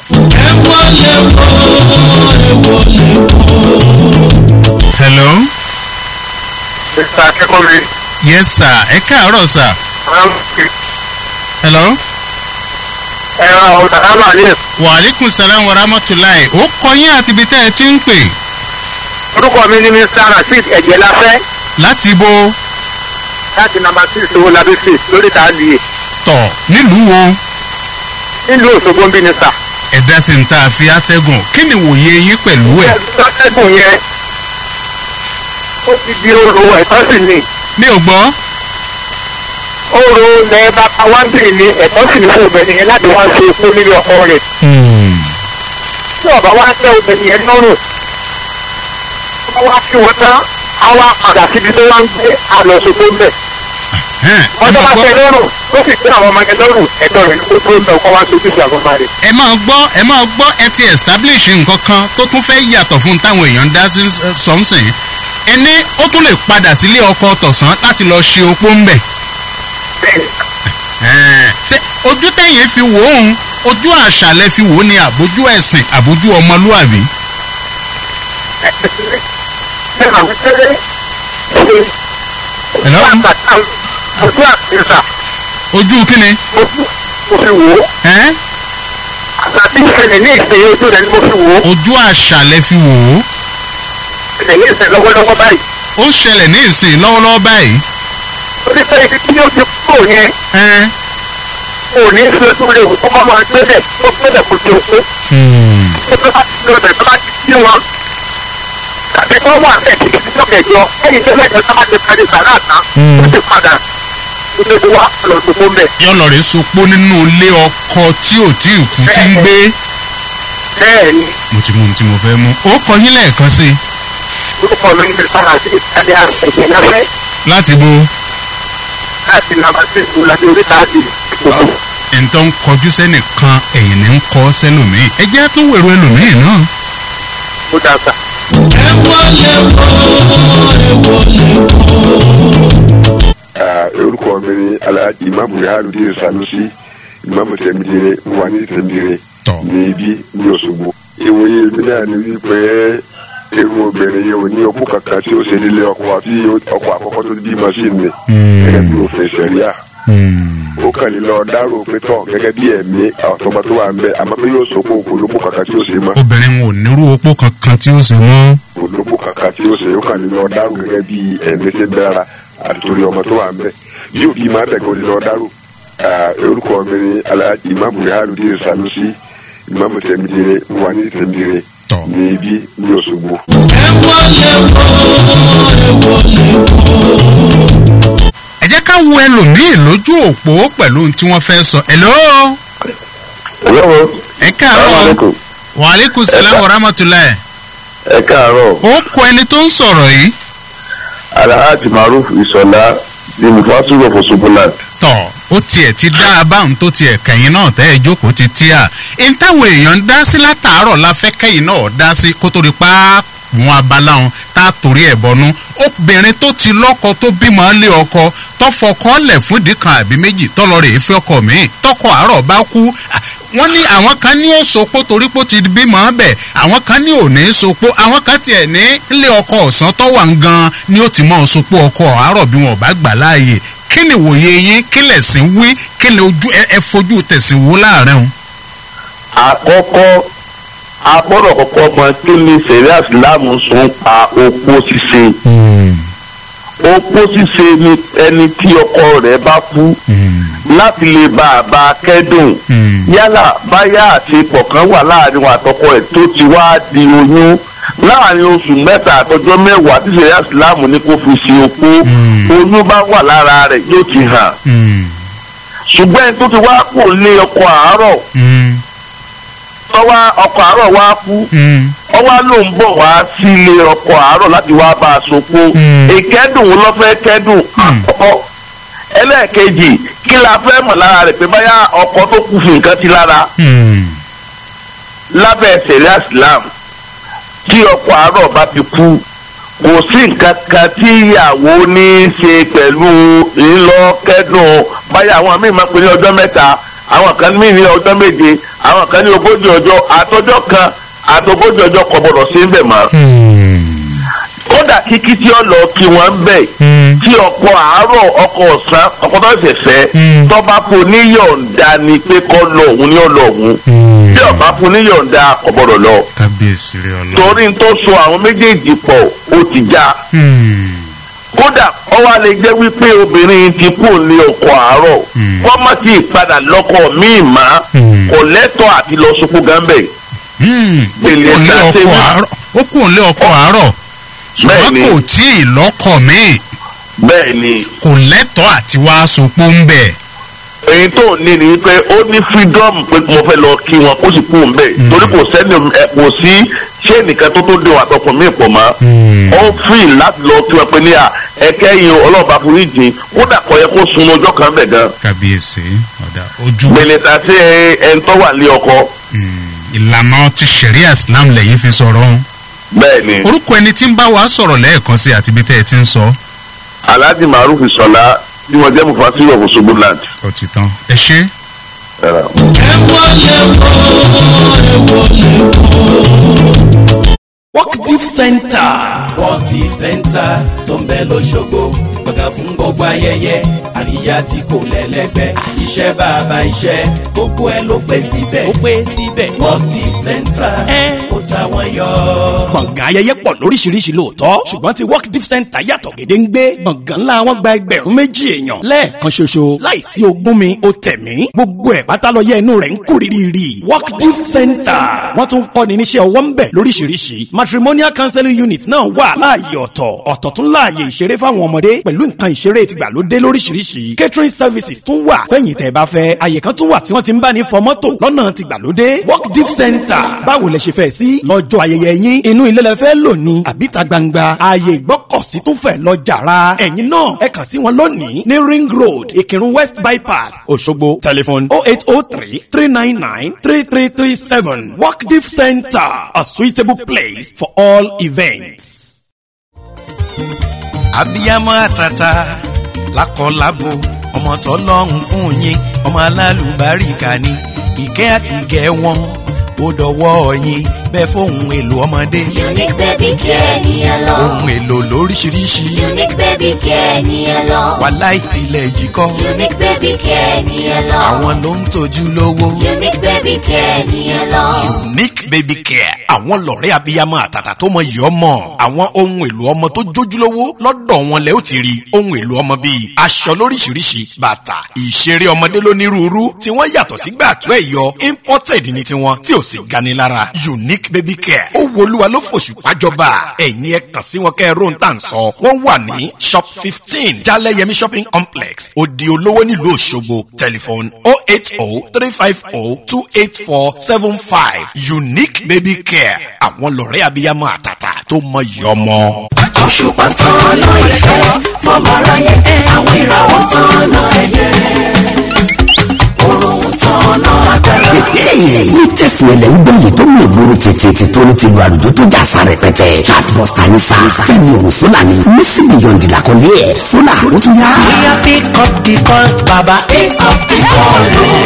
hello. mr akẹ́kọ̀ọ́ yes sir ẹ káàárọ̀ sir. hello. ẹ̀rọ ọ̀dàkálà ní wa aleykum salaam wa rahmatulahi ó kọ yín àti ibi tẹ́ ẹ ti ń pè. orúkọ mi ni mr rasheed ẹ̀jẹ̀ láfẹ́ láti bo láti nàmbà six owó labí street lórí tààlìyé tọ̀ nílùú wo nílùú òṣogbo ń bí ni sà. ẹ̀dá sì ń ta àfi àtẹ́gùn kí ni wòye yín pẹ̀lú ẹ̀. atẹ́gùn yẹn ó ti di oró ẹ̀tọ́ sì ni mi ò gbọ́. oró lẹ bàbá wá ń bèrè ní ẹ̀tọ́ sì ni fún obìnrin yẹn láti wá ṣe fún nílé ọkọ rẹ̀ tí ọba wá tẹ obìnrin yẹn lọ́rùn ọba wá kí wọn tán á wá padà síbi tó wá ń gbé àlọ́sọ̀gbó ń bẹ̀. ọjọ́ bá tẹ lọ́rùn ó sì tẹ àwọn ọmọ yẹn lọ́rùn ẹ̀tọ́ rẹ̀ ní kó tó ń bẹ̀ kọ́ wá sojú sí àwọn ọmọ rẹ̀. ẹ máa gbọ́ ẹ máa gbọ́ ẹ ti establish nǹkan kan tó tún fẹ́ yàtọ̀ fún táwọn èèyàn ń dá sí sọ́nsìn ẹni ó tún lè padà sílé ọkọ tọ̀sán láti lọ ṣe opó ń bẹ̀. ṣé ojú tẹ̀yìn fi wò ó ojú àṣà lẹ fi wò ó ni àbójú ẹ̀sìn àbójú ọmọlúàbí. Hello? ojú àtẹ̀sà ojú kíni. mo fi wò ó ẹ́ àti ìṣẹ̀lẹ̀ ní ìṣẹ̀lẹ̀ ojú rẹ̀ ni mo fi wò ó ojú àṣà lẹ fi wò ó. ìṣẹ̀lẹ̀ ní ìṣẹ̀lẹ̀ lọ́wọ́lọ́wọ́ báyìí. ó ń ṣẹlẹ̀ ní ìsìn lọ́wọ́lọ́wọ́ báyìí. orí fẹ́ ibi tí yóò ti kúrò yẹn ẹ́ kò ní í ṣe tó lè wò kó má máa gbẹ́dẹ̀ tó gbẹ́dẹ̀ kò tó kó. tó tó bá ti lọ bẹ̀ tó bá ti kí wọn. tàbí kó wà bẹ́ẹ̀ títí tí tó kẹjọ ẹ̀yìn tó lẹ́jọ́ tó bá ti parí sàrà tán ó ti padà ó ti wá lọ tó kó mbẹ̀. yọ lọ rè sopó nínú ilé ọkọ tí ò tí ì kú tí ń gbé. bẹ́ẹ̀ ni mo ti mú ohun tí mo fẹ́ mú. ó kọ yín lẹ́ẹ̀kan sí i. orúkọ mi ní sára sí ìtàlẹ́ ẹ̀jẹ̀ láfẹ́ láti bo láti nàbà sí ìgbòlàdé oríta àti ìgbòho. ẹ̀ńtọ́ ń kọjú sẹ́nìkan ẹ̀yìn ní ń kọ́ sẹ́lòmíì. ẹ jẹ́ tó wèrò ẹlòmíì náà. ó dàgbà. orúkọ mi ni alhaji imamu yahaludin sanusi imamu tẹmidire wà ní tẹmidire ní ibi ní òṣogbo. ìwòye mi náà ni wípé irú obìnrin yìí ò ní ọkọ kankan tí ó ṣe nílé ọkọ àti ọkọ àkọ́kọ́ tó bí machine ni gẹ́gẹ́ bí òfin sẹ̀ríà ó kàn ní lọ dárò pé tọ̀ gẹ́gẹ́ bí ẹ̀mí àtọ́gbà tó wà ń bẹ̀ àmọ́ pé yóò sọ pé òkú lóko kankan tí ó ṣe mọ́ obìnrin wọn ò nírú opó kankan tí ó ṣe mọ́. olóko kankan tí ó ṣe ó kàn ní lọ dárò gẹ́gẹ́ bí ẹ̀mí ṣe dára àti torí ọmọ tó wà ń bẹ̀ bí òbí máa bẹ̀ kó ní lọ dárò orúkọ mi ni alhaji imamu yahaludin sanusi imamu tẹmidire wà ní tẹmidire ní ibi ní òṣogbo. ẹ jẹ́ ká wo ẹlòmíì lójú òpó pẹ̀lú ohun tí wọ́n fẹ́ sọ. hello. ẹ káàárọ̀ wa aleykum salaam wa rahmatulahi. ẹ káàárọ̀ ó kọ ẹni tó ń sọ̀rọ̀ yìí. alhaji maruf isola ní mufasiru of osoboland. tọ̀ ó tiẹ̀ ti dá a báwọn tó tiẹ̀ kẹ́yìn náà tẹ́ ẹ jókòó ti tí a. n táwọn èèyàn ń dá sí látàárọ̀ la fẹ́ kẹ́yìn náà dá sí kó tó di pa wọn abala wọn tá a torí ẹ̀ bọnú. obìnrin tó ti lọ́kọ tó bímọ lé ọkọ tó fọkọ lẹ̀ fún ìdí kan àbí méjì tó lọ rè é fẹ́ ọkọ míì tọkọ àárọ̀ bá kú wọ́n ní àwọn kan ní ó sopó torí pé ó ti bímọ bẹ̀ àwọn kan ní ò ní sopó àwọn kan tiẹ̀ ní ilé ọkọ ọ̀sán tó wà ń gan ni ó ti mọ̀ sopó ọkọ àárọ̀ bí wọn ò bá gbà láàyè kí kí ni ìwòye yín kí lẹ̀sìn wí kí ni ojú ẹ ẹ fojú tẹ̀sìn wò láàrin o. àkọ́kọ́ a gbọ́dọ̀ kọ́kọ́ mọ kí ni sẹ̀ríà ìsìlámù sọ pa opó ṣíṣe. opó ṣíṣe ni ẹni tí ọkọ rẹ̀ bá kú láti lè bá a bá a kẹ́dùn yálà báyà àṣepọ̀ kan wà láàrin wọn àtọkọ ẹ̀ tó ti wá di oyún láàrin oṣù mẹ́ta àtọjọ́ mẹ́wàá tí sẹ̀ríà ìsìlámù ní kó fi ṣe opó oyún bá wà lára rẹ̀ yóò ti hàn ṣùgbọ́n ẹni tó ti wá kò lé ọkọ àárọ̀ tọ́wá ọkọ̀ àárọ̀ wá kú ọwá ló ń bọ̀ wá sílé ọkọ̀ àárọ̀ láti wá bá a sopó ìkẹ́dùn ló fẹ́ kẹ́dùn àkọ́kọ́ ẹlẹ́ẹ̀kejì kí la fẹ́ mọ̀ lára rẹ̀ pé báyà ọkọ̀ tó kù fún nǹkan ti lára lábẹ́ sẹ̀ríà islam tí ọkọ̀ àárọ̀ bá ti kú kò sí nǹkan kan tí ìyàwó ní í ṣe pẹ̀lú ńlọ kẹ́dùn báyà àwọn míì máa ń pè ní ọjọ́ mẹ́ta àwọn kan ní ní ọjọ́ méje àwọn kan ní ogójì ọjọ́ àtọjọ́ kan àtogójì ọjọ́ kò gbọdọ̀ sí ń bẹ̀ mọ́. kódà kíkí tí ó lọ kí wọ́n ń bẹ̀ tí ọkọ̀ àárọ̀ ọkọ̀ ọ̀sán ọkọ̀ tó ṣẹ̀ṣẹ̀ tọ́ba fún níyọ̀ǹda ni pé kọ́ lọ òun ní ọ̀lọ́ òun tí ọba fún níyọ̀ǹda kò gbọdọ̀ lọ. kábíyèsí rẹ ọlọ́run. torí n tó so àwọn méjèèjì pọ̀ ó ti já kódà ọwọ́ lè jẹ́ wípé obìnrin ti kú ní ọkọ̀ àárọ̀ kọ́mọ́ tí ìpadà lọ́kọ̀ míì má kò lẹ́tọ̀ àti lọ sopó gánbẹ̀. ó kù ní ọkọ̀ àárọ̀ ṣùgbọ́n kò tí ì lọ́kọ̀ míì bẹ́ẹ̀ni kò lẹ́tọ̀ àti wá sopó ń bẹ̀. èyí tó ní ni pé ó ní freedom pé mo fẹ́ lọ kí wọn kó sì kú ń bẹ̀ torí kò sẹ́ni kò sí ṣé nìkan tó tó dé wọn àtọkùn mí pọ̀ mọ́ ó free láti lọ kí wọn pé ní à ẹ̀kẹ́ yìí ọlọ́ọ̀bá foríjì kódà kọ́ yẹ kó sun ọjọ́ kan bẹ̀ gan. kábíyèsí ọ̀dà ojú. gbèlèta sí ẹni tó wà lé ọkọ. ìlànà ti sẹ̀ríà islam lẹ́yìn fi sọ̀rọ̀ ọ́n. bẹ́ẹ̀ni. orúkọ ẹni tí ń bá wa sọ̀rọ̀ lẹ́ẹ̀kan sí àti ibi tẹ́ ẹ ti ń sọ. alhaji maruf sọlá tí wọn jẹ́ mufasiru of Osogbo land. ó ti tán ẹ ṣe. ẹ rà. workdeep center. workdeep center tó ń bẹ lọ́sọ̀gbọ̀ gbọ̀ngàn fún gbogbo ayẹyẹ àríyá tí kò lẹ́lẹ́gbẹ́ iṣẹ́ bàbá iṣẹ́ gbogbo ẹ ló pé síbẹ̀ ó pé síbẹ̀. workdeep center ó ta wọ́n yọ. gbọ̀ngàn ayẹyẹ pọ̀ lóríṣiríṣi lóòótọ́ ṣùgbọ́n ti work deep center yàtọ̀ gédéǹgbé gbọ̀ngàn ńlá wọn gba ẹgbẹ̀rún méjì èèyàn lẹ́ẹ̀kan ṣoṣo láìsí ogún mi ó tẹ̀mí gbogbo ẹ̀ pátá lọ yẹ inú rẹ̀ ń kú rírì work deep center wọ́n tún kọ́ ni níṣẹ́ ọwọ́ ń bẹ̀ lóríṣiríṣi matrimonial counseling unit náà wà láàyè ọ̀tọ̀ ọ̀tọ̀ tún láàyè ìṣeré fáwọn ọmọdé pẹ̀lú nǹkan ìṣeré tìgbàlódé lóríṣiríṣi catering services tún wà fẹ́yìn tẹ́ bá fẹ́ àyè kan tún wà tí wọ́n ti ń bá ní fọ mọ́tò lọ́nà tìgbàlódé work deep center báwo lẹ ṣe fẹ́ sí lọ́jọ́ ayẹyẹ yín inú ilé lẹ fẹ́ lò ní àbíta gbangba ààyè ìgbọ́kọ̀sí tún fẹ́ lọ jàrá ẹ̀yin náà ẹ kàn sí wọn lónìí ní ring road ìkírun west bypass òṣogbo telephone oh eight oh three three nine nine three three three seven work deep center a suitable place for all events. abiyamọ àtàtà lákọlábo ọmọ tọlọ́run fún yín ọmọ alálùbáríkà ni ìkẹ́ àti ìgẹ́ wọn ó dọwọ́ yín bẹ́ẹ̀ fóun èlò ọmọdé. unique baby care ni ẹ lọ. ohun èlò lóríṣiríṣi. unique baby care ni ẹ lọ. wàhálà ìtìlẹ̀ yìí kọ́. unique baby care ni ẹ lọ. àwọn ló ń tọ́jú lówó. unique baby care ni ẹ lọ. unique baby care àwọn lọ̀rẹ́ abiyamọ àtàtà tó mọ yìí ọmọ àwọn ohun èlò ọmọ tó jójúlówó lọ́dọ̀ wọn lẹ́ ó ti rí ohun èlò ọmọ bíi aṣọ lóríṣiríṣi bàtà ìṣeré ọmọdé lónírúurú tí wọ́n yàtọ̀ sí gbàtú ẹ̀yọ imported ní tiwọn tí ò sì gani lára unique baby care ó wo olúwa ló fòṣù pàjọba ẹ̀yin ẹ kàn sí wọn kẹ́ ẹ róhun tá à ń sọ wọ́n wà ní shop fifteen jaleyemi shopping complex odi olówó nílùú òṣogbo telephone oh eight oh three five oh two eight four seven five unique baby care àwọn lọ̀rẹ́ abiyamọ àtàtà tó mọ iyì ọmọ. òṣùpá tán lọ ìfẹ́ fọmọ aráyé àwọn ìràwọ̀ tán lọ ẹ̀yẹ òrùn tán lọ agbára. ní tẹ̀síwẹ̀lẹ̀ ń gbọ́ yìí tó mú ìgboro tètè tó ní ti lu àlùjọ tó jà fa rẹpẹtẹ chatbuster ní sa fẹ́mi òun sólà ni mísì bìyọ̀ndì làkọ́lé ẹ̀ sólà ó tún yá. bóyá pick up the call baba pick up the call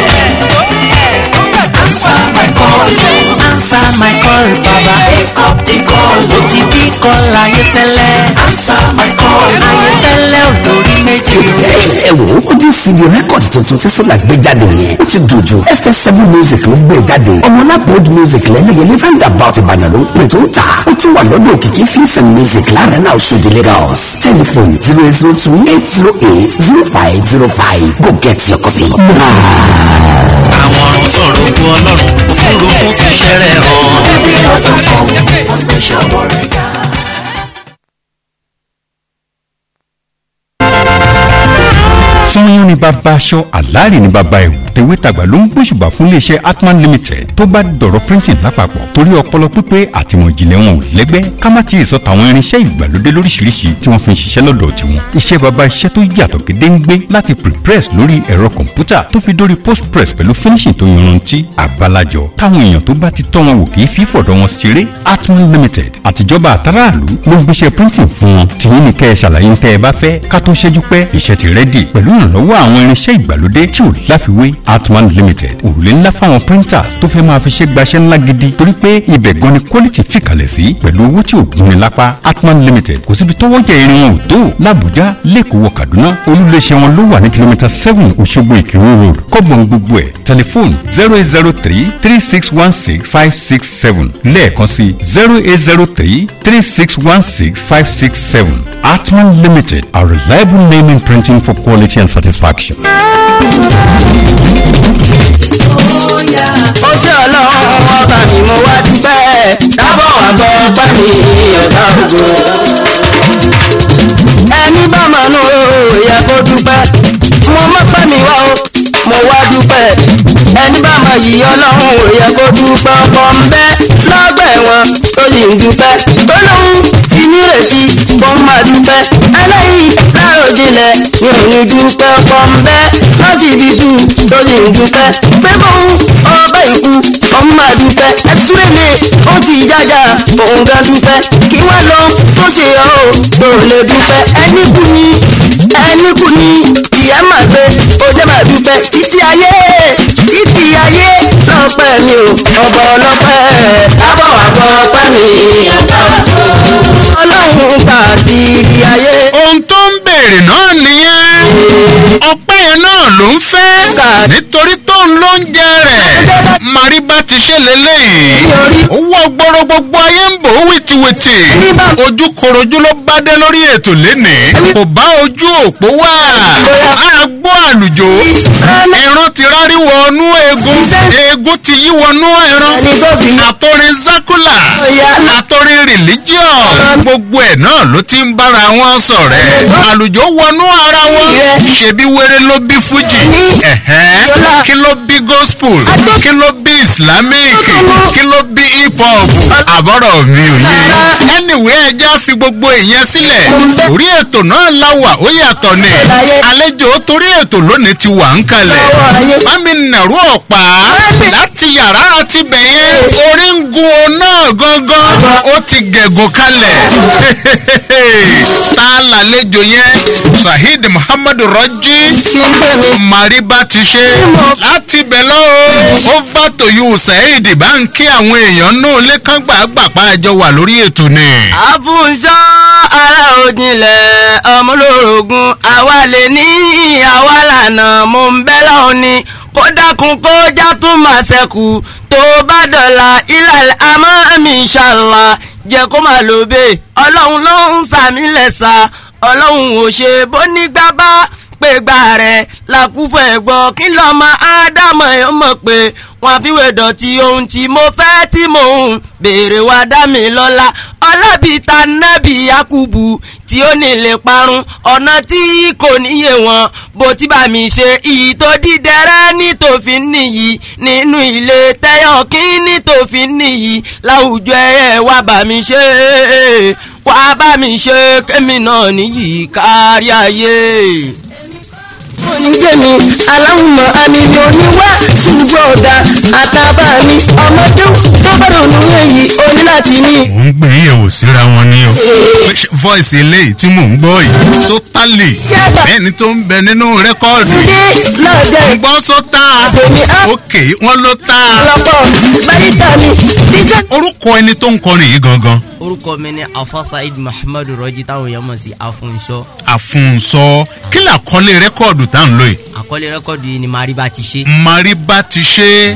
answer my call answer my call baba pick up the call mo ti bí call ayéfẹ́lẹ́ answer my call ayéfẹ́lẹ́ olórí méjì o ẹ wò ó audio cd record tuntun tí solar gbé jáde yẹn ó ti dojú fs7 music ló gbé jáde ọmọlápòd music lẹ́lẹ́yẹlé roundabout ìbàdàn ló ń pè tó ń tà ó tún wà lọ́dọ̀ òkìkí films and music láàrin náà ṣòdì lagos telephone zero eight zero two eight zero eight zero five zero five go get your copy. àwọn ọ̀run sọ̀rọ̀ ogun ọlọ́run òfurufú fìṣẹ́ rẹ̀ hàn. ẹbí ọjọ́ fún wọn gbé ṣọwọ́ rẹ̀ ga. sanyọ́n ni bàbá aṣọ àlàárì ni bàbá ẹ̀wù tèwétàgbà ló ń gbóṣùbà fún iléeṣẹ́ atman limited tó bá dọ̀rọ̀ printing lápapọ̀ torí ọpọlọ pípé àtìmọ̀ ìjìnlẹ̀ wọn ò lẹ́gbẹ́ ká má ti sọ tàwọn irinṣẹ́ ìgbàlódé lóríṣiríṣi tí wọ́n fi ń ṣiṣẹ́ lọ́dọ̀ tiwọn iṣẹ́ bàbá iṣẹ́ tó yàtọ̀ gédéǹgbé láti prepress lórí ẹ̀rọ kọ̀ǹpútà tó fi dórí postpress pẹ̀lú finishing tó yanrantí àbálàjọ táwọn èèyàn tó bá ti tọ́ wọn wò kì í fi fọ̀dọ̀ wọn ṣeré atman limited àtijọba àtàràlú ló ń gbéṣẹ́ printing fún wọn tìyín ní kẹ́ ẹ ṣàlàyé ń tẹ́ ẹ bá fẹ́ ká tó ṣẹ́jú pẹ́ iṣẹ́ ti rẹ́dì pẹ̀lú ìrànlọ́wọ́ àwọn irinṣẹ́ ìgbàlódé tí ò láfiwé atman limited òrùlé ńlá fáwọn printers tó fẹ́ máa fi ṣe gbaṣẹ́ ńlá gidi torí pé ibẹ̀ gan ni quality fìkàlẹ̀ sí pẹ̀lú owó tí ò gúnni lápá atman limited kò síbi tọ́wọ́ jẹ irin wọn ò tó làbújá lẹ́kọ̀ọ́ wọ kaduna olùléṣẹ́ wọn ló wà ní kìlómítà seven òṣogbo ìkírun road kọ́gbọ̀n gbogbo ẹ̀ tẹlifóònù zero eight zero three three six one six five six seven lẹ́ẹ̀kan sí zero eight zero three three six one six five six seven atman limited a reliable name in printing for quality and satisfaction. ó ṣe ọlọ́run ọba mi mo wá dúpẹ́ dábọ̀ wá gbọ́ ọpẹ́ mi ọ̀gá ògo. ẹni bá mọ̀ nù ó yẹ kó dúpẹ́ mo mọ̀ pẹ́ mi wá o mo wá dúpẹ́ ẹni bá mọ̀ yìí ọlọ́run ò yẹ kó dúpẹ́ ọkọ̀ ń bẹ́ lọ́gbà ẹ̀wọ̀n tó yìí ń dúpẹ́ tó lóhun ti nírètí kó máa dúpẹ́ ẹlẹ́yìí láròjinlẹ̀ mi ò ní dúpẹ́ ọkọ̀ ń bẹ́ lọ́sibítù tó yìí ń dúpẹ́ pé bóun ọba ìkú òun máa dúpẹ́ ẹsílẹ̀lẹ̀ ó ti jájà òun gan dúpẹ́ kí wá lọ tó ṣe ọ́ ò tó lè dúpẹ́ ẹni kú ni ẹni kú ni ìyá máa gbé ó jẹ́ máa dúpẹ́ títí ayé títí ayé lọ́pẹ́ mi ò ọba ọlọ́pẹ́ dábọ̀ wá gbọ́ ọpẹ́ mi ọba ọlọ́run gbà sí ayé. ohun tó ń béèrè náà nìyẹn ọpẹ́ náà ló ń fẹ́ nítorí tóun ló ń jẹ rẹ̀ màríbá ti ṣe lélẹ́yìn owó ọgbọ́rọ̀ gbogbo ayé ń bò ó wìtìwìtì ojú korojú ló bá dé lórí ètò lénìí kò bá ojú òpó wá máa gbọ́ àlùjò ìran ti rárí wọnú eegun eegun ti yí wọnú ẹran àtọrin zákúlà àtọrin rìlíjíọ̀ gbogbo ẹ̀ náà ló ti ń bára wọn sọ̀rẹ́ àlùjò wọnú ara wọn ṣebí wéré ló bí fújì ẹ̀hẹ́n kí ló bí gospel kí ló bí islamic kí ló bí hip hop àbọ̀rọ̀ mi ò yé anyway ẹja fi gbogbo ìyẹn sílẹ̀ orí ètò náà láwà ó yàtọ̀ ni àlejò torí ètò lónìí ti wà ń kalẹ̀ bámi nàró ọ̀pá láti yàrá àti bẹ̀yẹ orí ń gun o náà gangan ó ti gẹ̀gùn kalẹ̀ tá a lálejò yẹn saheed muhammadu rọjí màríbá ti ṣe láti bẹ̀ lọ́wọ́ over to you saheed bá ń kí àwọn èèyàn náà lẹ́kàn gbàgbà pa àjọ wà lórí ètò ni. àfúnṣọ́ ara òjìnlẹ̀ ọmọlórogún àwa lè ní àwa lànà mo ń bẹ́ lọ́hùn ni kó dákun kó já tún máa ṣẹ́kù tó bá dọ̀la ilẹ̀ àmọ́ mi ṣàlà jẹ́ kó máa lò bẹ́ẹ̀ ọlọ́run ló ń sàmì lẹ́sà ọlọ́run ò ṣe bó nígbà bá pé gbà rẹ̀ làkúfọ̀ ẹ̀gbọ́ kí lọ́mọ ádámọ̀ ẹ̀ mọ̀ pé wọ́n fi wé dọ̀tí ohun tí mo fẹ́ tí mò ń béèrè wá dá mi lọ́la ọlọ́bìta nábì yakubu tí ó nílé parun ọ̀nà tí kò níyè wọn bó ti bá mi ṣe iyì tó dídẹrẹ́ ní tòfin nìyí nínú ilé tẹ́yọ̀ kí ní tòfin nìyí láwùjọ ẹ̀ wá bá mi ṣe wá bá mi ṣe kémi náà níyì kárí ayé onígbèmí aláwùmọ̀ àmì mi ò ní wá ṣùgbọ́n ọ̀dà àtàbà mi ọmọdé tó bá dùn nínú èyí o ní láti ní. ò ń gbé yẹ̀wò síra wọn ni o voice eléyìí tí mò ń gbọ́ yìí sótálì ẹni tó ń bẹ nínú rẹ́kọ́ọ̀dù ń gbọ́ sótà òkè wọn ló tà orúkọ ẹni tó ń kọrin yìí gangan orúkọ mi ni afa saheed muhammad rọjí táwọn èèyàn mọ̀ sí afunṣọ. àfúnsọ kí làkọlé rẹ́kọ́ọ̀dù tá à ń lò yìí. àkọlé rẹ́kọ̀dù yìí ni mariba ti ṣe. mariba ti ṣe.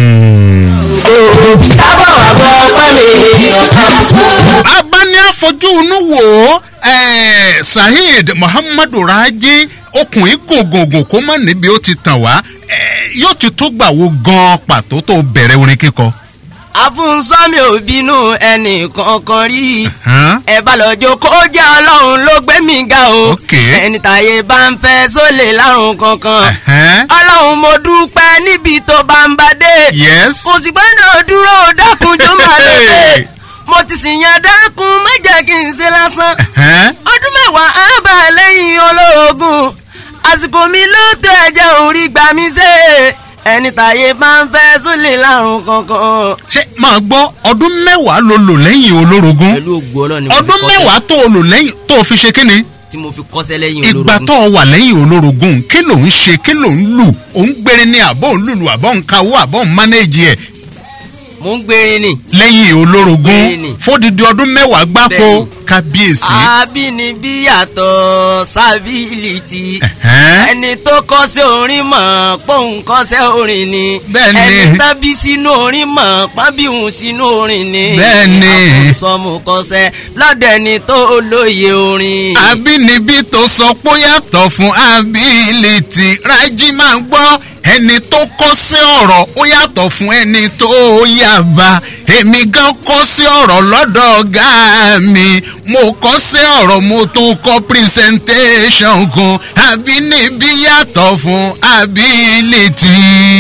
bàbá ní àfojú inú wò ó saheed muhammadu raji okùnrin gògògò kó má níbi ó ti tàn wá eh, yóò ti tó gbà wo gan pàtó tó bẹ̀rẹ̀ orin kíkọ. àfúnsọ́mi ò bínú ẹnì kankan rí ẹ bá lọ́jọ́ kó jẹ́ ọlọ́run ló gbé mi ga o ẹni tàyè bá ń fẹ́ sólè lárùn kankan ọlọ́run mo dúpẹ́ níbi tó bá ń bá dé Yes. kò sì gbọ́dọ̀ dúró dákunjó máa lọ́sẹ̀ mo ti sì yan dákun má jẹ́ kí n ṣe lásán ọdún mẹ́wàá á bà lẹ́yìn olóògùn àsìkò mi ló tó ẹ̀jẹ̀ orí gbà mí ṣe ẹni tàyè bá ń fẹ́ sólè lárùn kankan. ṣé máa gbọ́ ọdún mẹ́wàá ló lò lẹ́yìn olórogún pẹ̀lú ògùn ọlọ́run ni mo fi ọdún kọ́sẹ̀- mẹ́wàá tó o lò lẹ́yìn tó o fi ṣe kíni tí mo fi kọ́sẹ́ lẹ́yìn ìgbà olórogún. tó o wà lẹ́yìn olórogún kí ló ń ṣe kí ló ń lù ò ń gbére ní àbọ̀ ń lùlù àbọ̀ ń kawó àbọ̀ ń mánéèjì ẹ̀ mo ń gbérin ni. lẹ́yìn olórogún Bẹ́ẹ̀ni. fódìdí ọdún mẹ́wàá gbáko Bẹ́ẹ̀ni. kábíyèsí. àbínibí yàtọ̀ sábìlìtì Ẹ̀hẹ́n. ẹni tó kọ́sẹ́ orin mọ̀ pọ́ùn kọ́sẹ́ orin ni Bẹ́ẹ̀ni. ẹni tán bí sínú orin mọ̀ pábíhùn sínú orin ni Bẹ́ẹ̀ni. sọmù kọ́sẹ́ lọ́dọ̀ ẹni tó lóye orin. àbínibí tó sọ pé ó yàtọ̀ fún ability rájí máa gbọ́ ẹni tó kọ́ sí ọ̀rọ̀ ó yàtọ̀ fún ẹni tó yàbá èmi gan kọ́ sí ọ̀rọ̀ lọ́dọ̀ ọ̀gá mi mo kọ́ sí ọ̀rọ̀ mo tún kọ́ presentation kan àbínibí yàtọ̀ fún ability.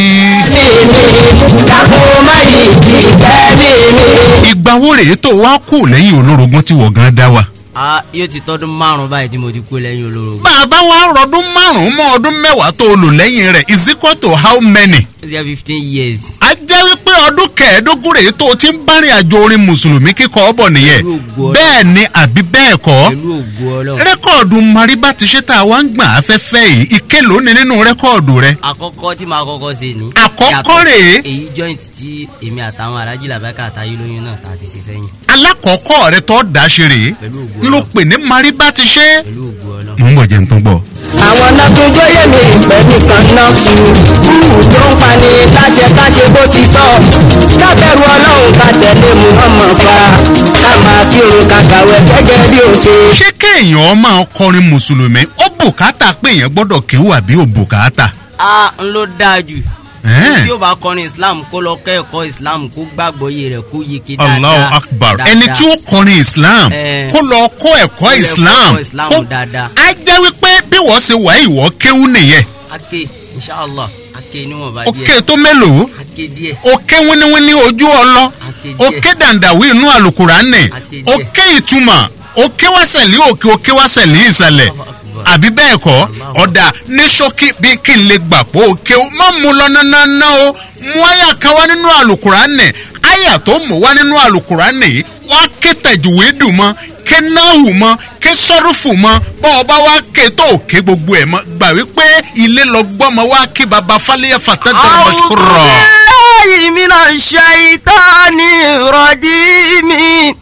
ìgbà wo rèé tó wá kù lẹ́yìn olórogún tí wọ́n gan dá wa. a yóò ti tọ́dún márùn-ún báyìí tí mo ti kú lẹ́yìn olórogún. bàbá wa rọdún márùn-ún mọ́ ọdún mẹ́wàá tó o lò lẹ́yìn rẹ̀ is equal to how many. ó ti yẹ fifteen years. a jẹ́ wípé ọdún kẹẹ̀ẹ́dógún rèé tó o ti ń bárìn àjò orin mùsùlùmí kíkọ ọ̀bọ̀ nìyẹn bẹ́ẹ̀ ni àbí bẹ́ẹ̀ kọ́ pẹ̀lú ògùn ọlọ́run. rẹ́kọ̀dù mariba ti ṣe tá a wá ń gbà afẹ́fẹ́ yìí ike lónìí nínú rẹ́kọ̀dù rẹ. àkọ́kọ́ tí màá kọ́kọ́ ṣe ni. Àkọ́kọ́ rèé. èyí joint tí èmi àtàwọn alájí làbẹ́kà àtàyé lóyún náà tá a ti ṣe sẹ́yìn. alákọ̀ọ́kọ́ rẹ tó dá ṣe rèé ló pè ní mariba ti ṣe. mo ń bọ̀ jẹun tó ń bọ̀. àwọn náà tún gbóyè mi pẹ̀lú kan náà fi kúrú tó ń pani láṣẹ káṣe bó ti tọ́ kábẹ́rù ọlọ́run ká tẹ̀lé muhammed fa ká máa fi òun ká kàwé gẹ́gẹ́ bí ó ṣe. ṣé kéèyàn máa kọrin mùsùlùmí ó bùkátà pé èèyàn gbọ́dọ̀ kéwù àbí ò bùkátà. a ń ló dáa jù. Ẹ́ẹ̀. tí ó bá kọrin islam kó lọ kẹ́kọ̀ọ́ islam kó gbàgbọ́ iye rẹ̀ kó yeke dáadáa. allahu akbar dáadáa. ẹni tí ó kọrin islam Ẹ̀. kó lọ kọ́ ẹ̀kọ́ islam kó islam kó dáadáa. á jẹ́ wípé bí wọ́n ṣe wà ìwọ́ kéwú nìyẹn ake inshallah ake níwọ̀nba díẹ̀. òkè tó mélòó ake díẹ̀. òkè wíníwíní ojú ọlọ díẹ̀. òkè dàndàwí inú àlùkùránì òkè ìtumọ̀ òkè wáṣẹ̀lì òkè òkè wáṣẹ̀lì ìsàlẹ̀ àbí bẹ́ẹ̀ kọ́ ọ̀dà ní ṣókí bí kí n lè gbà pé òkè ó má mú lọ nánáná o mú àyà kan wá nínú àlùkùránì àyà tó mú wá nínú àlùkùránì yìí wá ké tẹ̀júwédù mọ́ ké náhù mọ́ ké sọ́rùfù mọ́ bọ́ ọ bá wá ké tó ké gbogbo ẹ̀ mọ́ gbà wípé ilé lọ gbọ́mọ wá kí baba fálẹ́yà fàtẹ́tẹ̀ mọ́ṣúkúrọ̀. Billahi minash shaitani rajimi.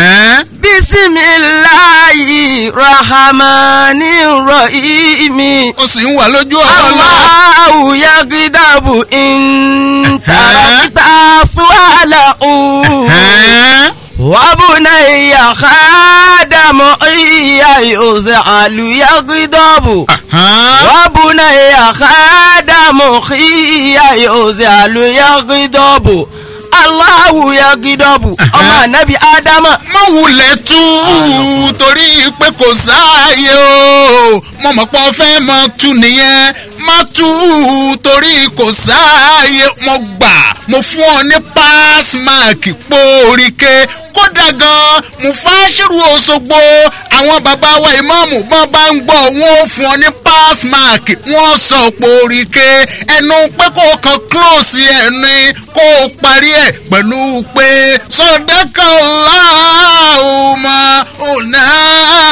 Bisimilahi rahmani rahimi. ó sì ń wà lójú ọ̀rọ̀ lọ. Allahu yagidabu intarakita suwalahu. Wabunayya khadamu iya yuzalu yagidabu. Wabunayya khadamu iya yuzalu yagidabu. Allahu yagidabu. Ọmọ anabi Adama. má wulẹ̀ tú torí pé kò sáàyè o mo mọ̀ pé ọ fẹ́ mọ tú nìyẹn má tú torí kò sáàyè mo gbà mo fún ọ ní pass mark póríkè kódà gan mo fáṣírù Òṣogbo àwọn bàbá wa ìmáàmù bọ́n bá ń gbọ́ wọn ò fún ọ ní pass mark wọ́n sọ póríkè ẹnu pé kó o kan close ẹni kó o parí ẹ̀ pẹ̀lú pé sọ̀dákà ọ̀làhùnmá ọ̀nà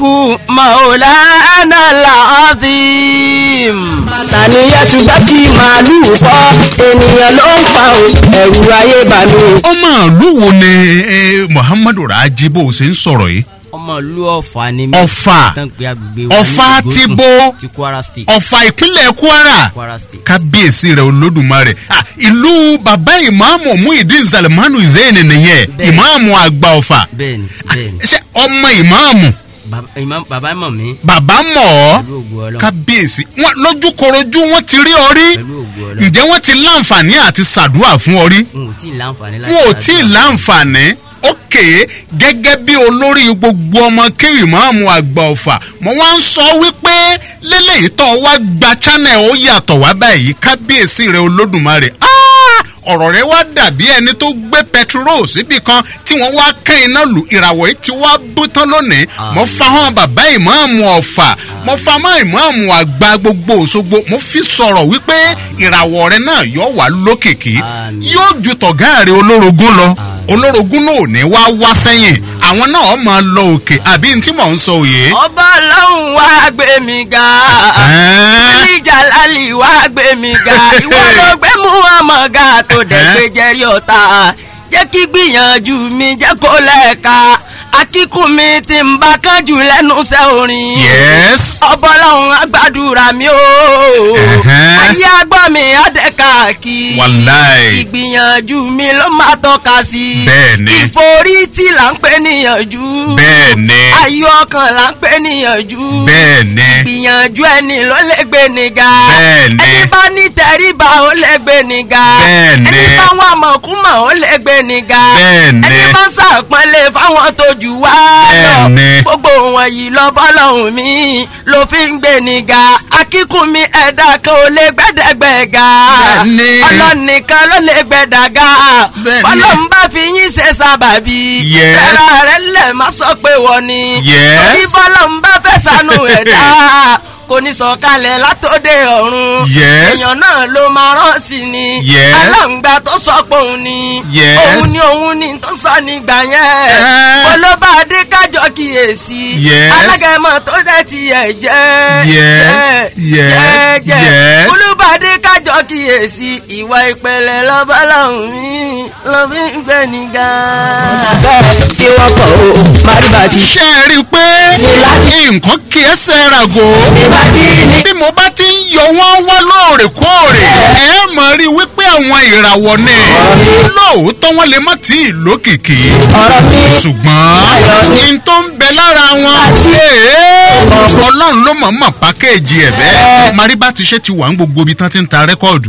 ológun maulana alazim. tàníyàn tún bá ti màálùú bọ́ ènìyàn ló ń pa o ẹ̀rù ayé bà mí. ọmọ ìlú wo ni eh, muhammadu raji bó o ṣe ń sọ̀rọ̀ yìí ọmọ ìlú ọ̀fà ni mí. Ọ̀fà. tán pé agbègbè wa ní ọ̀fà ti Ìgòsùn, bo ti kwara state. ọ̀fà ìpínlẹ̀ kwara kwara state. kábíyèsí rẹ̀ olódùmarè Ah, ìlú bàbá ìmáàmù muhyiddin salimanu zayn nìyẹn ìmáàmù àgbà ọ̀fà bẹ́ẹ̀ni bẹ́ẹ̀ni. ṣé ọmọ ìmáàmù Bàbá- ìmá- bàbá mọ̀ mí. bàbá mọ̀ ọ́ pẹ̀lú ògùn ọlọ́run. kábíyèsí wọn lójúkorojú wọn ti rí ọ rí pẹ̀lú ògùn ọlọ́run. ǹjẹ́ wọ́n ti láǹfààní àti ṣàdúrà fún ọ rí n ò tí ì láǹfààní láti. wọn ò tí ì láǹfààní ókè gẹ́gẹ́ bí olórí gbogbo ọmọ kéwì máàmù àgbà ọ̀fà mo wá ń sọ wípé lélẹ́yìí tó wá gba channel ó yàtọ̀ wá báyìí kábíyèsí rẹ olódùmarè Ah! ọ̀rọ̀ rẹ wá dàbí ẹni tó gbé pẹtiró síbi kan tí wọ́n wá kẹ́ iná lù ìràwọ̀ yìí ti wá bú tán lónìí mo fa hàn bàbá ìmáàmù ọ̀fà mo fa mọ́ ìmáàmù àgbà gbogbo òṣogbo mo fi sọ̀rọ̀ wípé ìràwọ̀ rẹ náà yóò wá lókìkí yóò ju tọ̀gá rẹ olórogún lọ olórogún náà ò ní wá wá sẹ́yìn àwọn náà máa lọ òkè àbí n tí mò ń sọ òye. ọba ọlọ́run wá gbé mi ga. ìjà lálì wá gbé mi ga. ìwọ ló gbé muhammed ga tó dẹ̀ gbé jẹ́rí ọ̀tá. jẹ́ kí gbìyànjú mi jẹ́ kó lẹ́ẹ̀ka. akíkún mi ti ń bá kánjú lẹ́nu iṣẹ́ orin. yes. ọba ọlọ́run agbádùra mi o. ayé agbọ́ mi adẹ́ka kí. wàláì. ìgbìyànjú mi ló máa tọ́ka sí. bẹ́ẹ̀ni. ìforítì là ń pè níyànjú. bẹ́ẹ̀ni. ayọ̀ ọkàn là ń pè níyànjú. bẹ́ẹ̀ni. ìgbìyànjú ẹni ló lè gbé ni ga. Bẹ́ẹ̀ni. ẹni bá ní tẹríba ó lè gbé ni ga. Bẹ́ẹ̀ni. ẹni bá wọn mọ̀kúmọ̀ ó lè gbé ni ga. Bẹ́ẹ̀ni. ẹni bá sàpọ́nlé fáwọn tó jù wá lọ. Bẹ́ẹ̀ni. gbogbo wọn yìí lọ bọ́lọ́hùn mi ló fi ń gbé ni ga. akíkún mi ẹ̀dá kan ò lè gbẹ́dẹ́gbẹ́ ga. Bẹ́ẹ̀ni. ọlọ́nìkan ló lè gbẹ́dà ga. Bẹ́ẹ̀ni. bọ́lọ́hùn bá fi yín ṣe sábàbí. Yes. rárá rẹ̀ lẹ̀ má sọ pé wọ́n ni. Yes. torí bọ́lọ́hùn bá fẹ́ sànú ẹ̀dá kò ní sọ̀kalẹ̀ látòde ọ̀run. Yes. èèyàn náà ló máa rán sí ni. Yes. aláǹgbá tó sọ pé òun ni. Yes. òun ni òun ni tó sọ nígbà yẹn. mo ló bá dé kájọ kíyèsí. Yes. alágẹmọ tó dẹ̀ ti yẹ jẹ́. Yes. Yes. jẹ́ Yes. mo ló bá dé kájọ kíyèsí. ìwà ìpẹ̀lẹ̀ lọ́ba lọ́hùn mi ló fi ń gbé ní ga. bẹ́ẹ̀ tí wọ́n kọ̀ o màdìbà ti ṣe é rí i pé nǹkan kì í ṣe rago bí mo bá ti ń yọ wọ́n wá lóòrèkóòrè ẹ mọ̀ rí i wípé àwọn ìràwọ̀ ni lóòótọ́ wọn lè má tí ì lókìkí ṣùgbọ́n n tó ń bẹ lára wọn ee, ọlọ́run ló mọ̀ mọ̀ pákéèjì ẹ̀ bẹ́ẹ̀ mariba ti ṣe ti wà ń gbogbo ibi tán ti ń ta rẹ́kọ̀dù.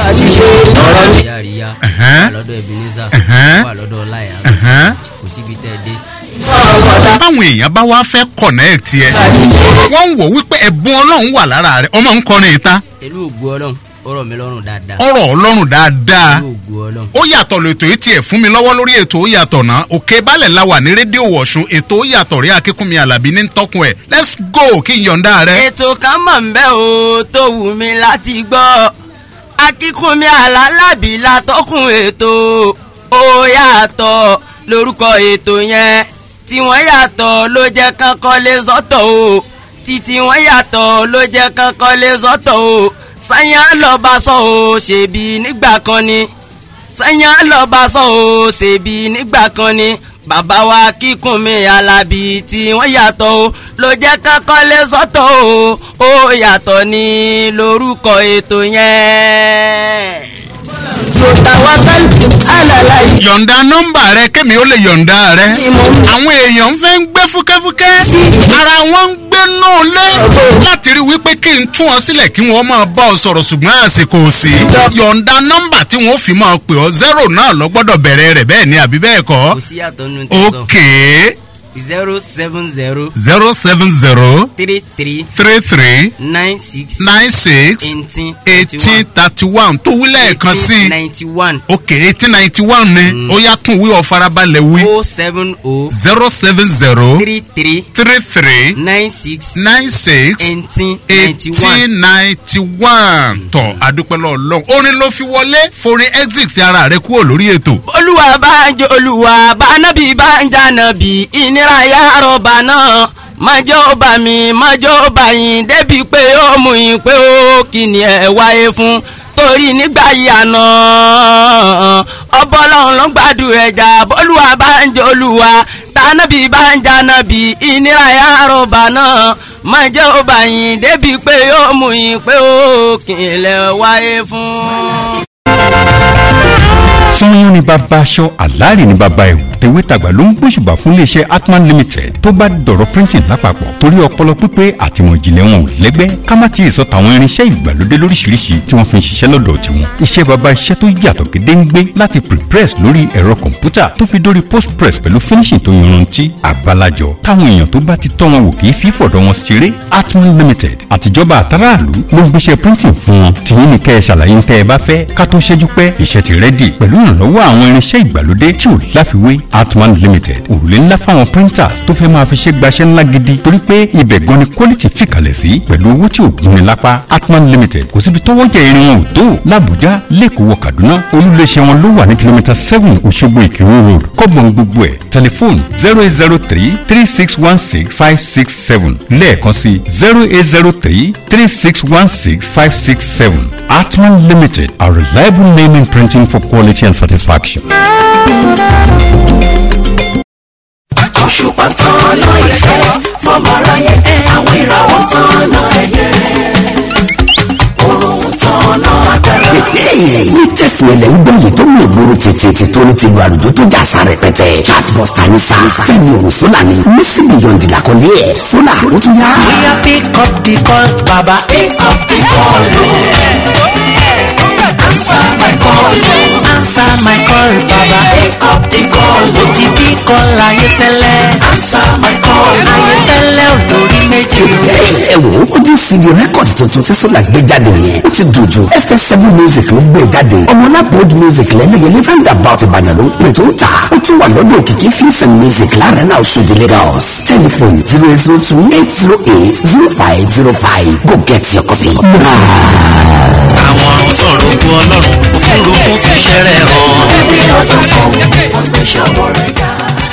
ìyá àríyá Ẹ̀hẹ́n. wà lọ́dọ̀ ebenezer Ẹ̀hẹ́n. wà lọ́dọ̀ ọláyà Ẹ̀hẹ́n. kò síbi tẹ́ ẹ dé. báwọn èèyàn bá wá fẹ́ connect ẹ wọ́n ń wò wípé ẹ̀bùn ọlọ́run wà lára rẹ̀ ọmọ ń kọrin ìta pẹ̀lú ògbó ọlọ́run ó rọ̀ mí lọ́rùn dáadáa. ọ̀rọ̀ ọlọ́run dáadáa pẹ̀lú ògbó ọlọ́run. ó yàtọ̀ lètò yìí tiẹ̀ fún mi lọ́wọ́ lórí ètò ó yàtọ̀ náà òkè balẹ̀ la wà ní rédíò wọ̀ṣun ètò ó yàtọ̀ rí akínkúnmi alábí ní tọkùn ẹ̀ let's go kí n yọ̀ǹda rẹ. ètò kan mọ̀ ń bẹ́ o tó wù mí láti gbọ́ akínkúnmi àlàlábì látọ́kùn ètò ó yàtọ̀ lórúkọ ètò yẹn tí wọ́n yàtọ̀ ló jẹ́ kankan lè sọ́tọ̀ o títí wọ́n yàtọ̀ ló jẹ́ kankan lè sọ́tọ̀ o sanyá lọ́ba sọ o ṣèbí nígbà kan ni sanyá lọ́ba sọ o ṣèbí nígbà kan ni bàbá wa kíkún mi alábì tí wọ́n yàtọ̀ o ló jẹ́ kankan lè sọ́tọ̀ o ó yàtọ̀ ní lórúkọ ètò yẹn. yọ̀ǹda nọ́mbà rẹ kémi ó lè yọ̀ǹda rẹ àwọn èèyàn fẹ́ ń gbé fúkẹ́fúkẹ́ ara wọn ń gbé náà lé láti rí wípé kí n tún ọ sílẹ̀ kí wọ́n máa bá ọ sọ̀rọ̀ ṣùgbọ́n àsìkò ò sí yọ̀ǹda nọ́mbà tí wọ́n fi máa pè ọ́ zero náà lọ gbọ́dọ̀ bẹ̀rẹ̀ rẹ̀ bẹ́ẹ̀ ni àbí bẹ́ẹ̀ kọ́ kò sí yàtọ̀ nínú tẹ̀sán. okay zero seven zero zero seven zero three three three three nine six nine six eighteen eighteen thirty one tó wí lẹ́ẹ̀kan sí ninety one ok eighteen ninety one ni ó yá tún wí ọ farabalẹ̀ wí o seven o zero seven zero three three three three nine six nine six eighteen ninety one. eighteen ninety one tọ̀ adúpẹ́lẹ́ ọlọ́run orin ló fi wọlé forin exit ti ara rẹ kúrò lórí ètò. olúwa bá ń jẹ olúwa bá nábì bá ń jà nábì ìnira ya rọ̀bà náà mọ́jọ́ ó bá mi mọ́jọ́ ó bá yín débi pé ó mú yín pé ó kí ni ẹ wáyé fún torí nígbà yìí àná ọbọ̀lọ́run ló ń gbàdúrà ẹja bọ́lúwa bá ń jẹ́ olúwa tànàbí bá ń jànàbí ìnira ya rọ̀bà náà mọ́jọ́ ó bá yín débi pé ó mú yín pé ó kí ni ẹ wáyé fún sanyọ́n ni bàbá aṣọ àlàrí ni bàbá ẹ̀wù tèwétàgbà ló ń gbóṣùbà fún iléeṣẹ́ atman limited tó bá dọ̀rọ̀ printing lápapọ̀ torí ọpọlọ pípé àtìmọ̀ ìjìnlẹ̀ wọn ò lẹ́gbẹ́ ká má ti sọ tàwọn irinṣẹ́ ìgbàlódé lóríṣiríṣi tí wọ́n fi ń ṣiṣẹ́ lọ́dọ̀ tiwọn iṣẹ́ bàbá iṣẹ́ tó yàtọ̀ gédéǹgbé láti prepress lórí ẹ̀rọ kọ̀ǹpútà tó fi dórí postpress pẹ̀lú finishing tó yanrantí àgbàlajọ táwọn èèyàn tó bá ti tọ́ wọn wò kì í fi fọ̀dọ̀ wọn ṣeré atman limited àtijọba àtàràlú ló ń gbéṣẹ́ printing fún wọn tìyín ni kẹ́ ẹ ṣàlàyé ń tẹ́ ẹ bá fẹ́ ká tó ṣẹ́jú pẹ́ iṣẹ́ ti rẹ́dì pẹ̀lú ìrànlọ́wọ́ àwọn irinṣẹ́ ìgbàlódé tí ò láfiwé atman limited òrùlé ńlá fáwọn printers tó fẹ́ máa fi ṣe gbaṣẹ́ ńlá gidi torí pé ibẹ̀ gan ni quality fìkàlẹ̀ sí pẹ̀lú owó tí ò gúnni lápá atman limited kò síbi tọ́wọ́ jẹ irin wọn ò tó làbújá lẹ́kọ̀ọ́ wọ kaduna olúléeṣẹ́ wọn ló wà ní kìlómítà seven òṣogbo ìkírun road kọ́gbọ̀n gbogbo ẹ̀ tẹlifóònù zero eight zero three three six one six five six seven lẹ́ẹ̀kan sí zero eight zero three three six one six five six seven atman limited a reliable name in printing for quality and satisfaction. òṣùpá tán lọ ìfẹ́ fọmọ aráyé àwọn ìràwọ̀ tán lọ ẹ̀yẹ òrùn tán lọ agbára. ní tẹ̀sán ẹlẹ́ ń gbọ́ yìí tó mú ìgboro tètè tó ní ti lu àlùjọ tó jà sa rẹpẹtẹ chatbuster ní sa fẹ́mi òun sólà ni mísì bìyọ̀ndì làkọ́lé ẹ̀ sólà ó tún yá. bóyá pick up the call baba pick up the call o. answer my call o. answer my call baba pick up the call o. ti bí call ayéfẹ́lẹ́ answer my call o. ayéfẹ́lẹ́ olórí méjì o. ẹ wo ojú cd rẹ́kọ̀dì tuntun tí sólà gbé jáde yẹn ó ti dùn jù fs7 music ló gbé jáde ọmọlápòd music lẹ́lẹ́yẹlé roundabout ìbàdàn ló ń pè tó ń tà ó tún wà lọ́dọ̀ òkìkí fusion music láàrin náà ṣòdì lagos telephone zero zero two eight zero eight zero five zero five go get your copy. àwọn sọ̀rọ̀ ogun ọlọ́run òfurufú fìṣẹ́ rẹ̀ hàn. ẹbí ọjọ́ fún wọn gbé ṣọwọ́ rẹ̀ ga.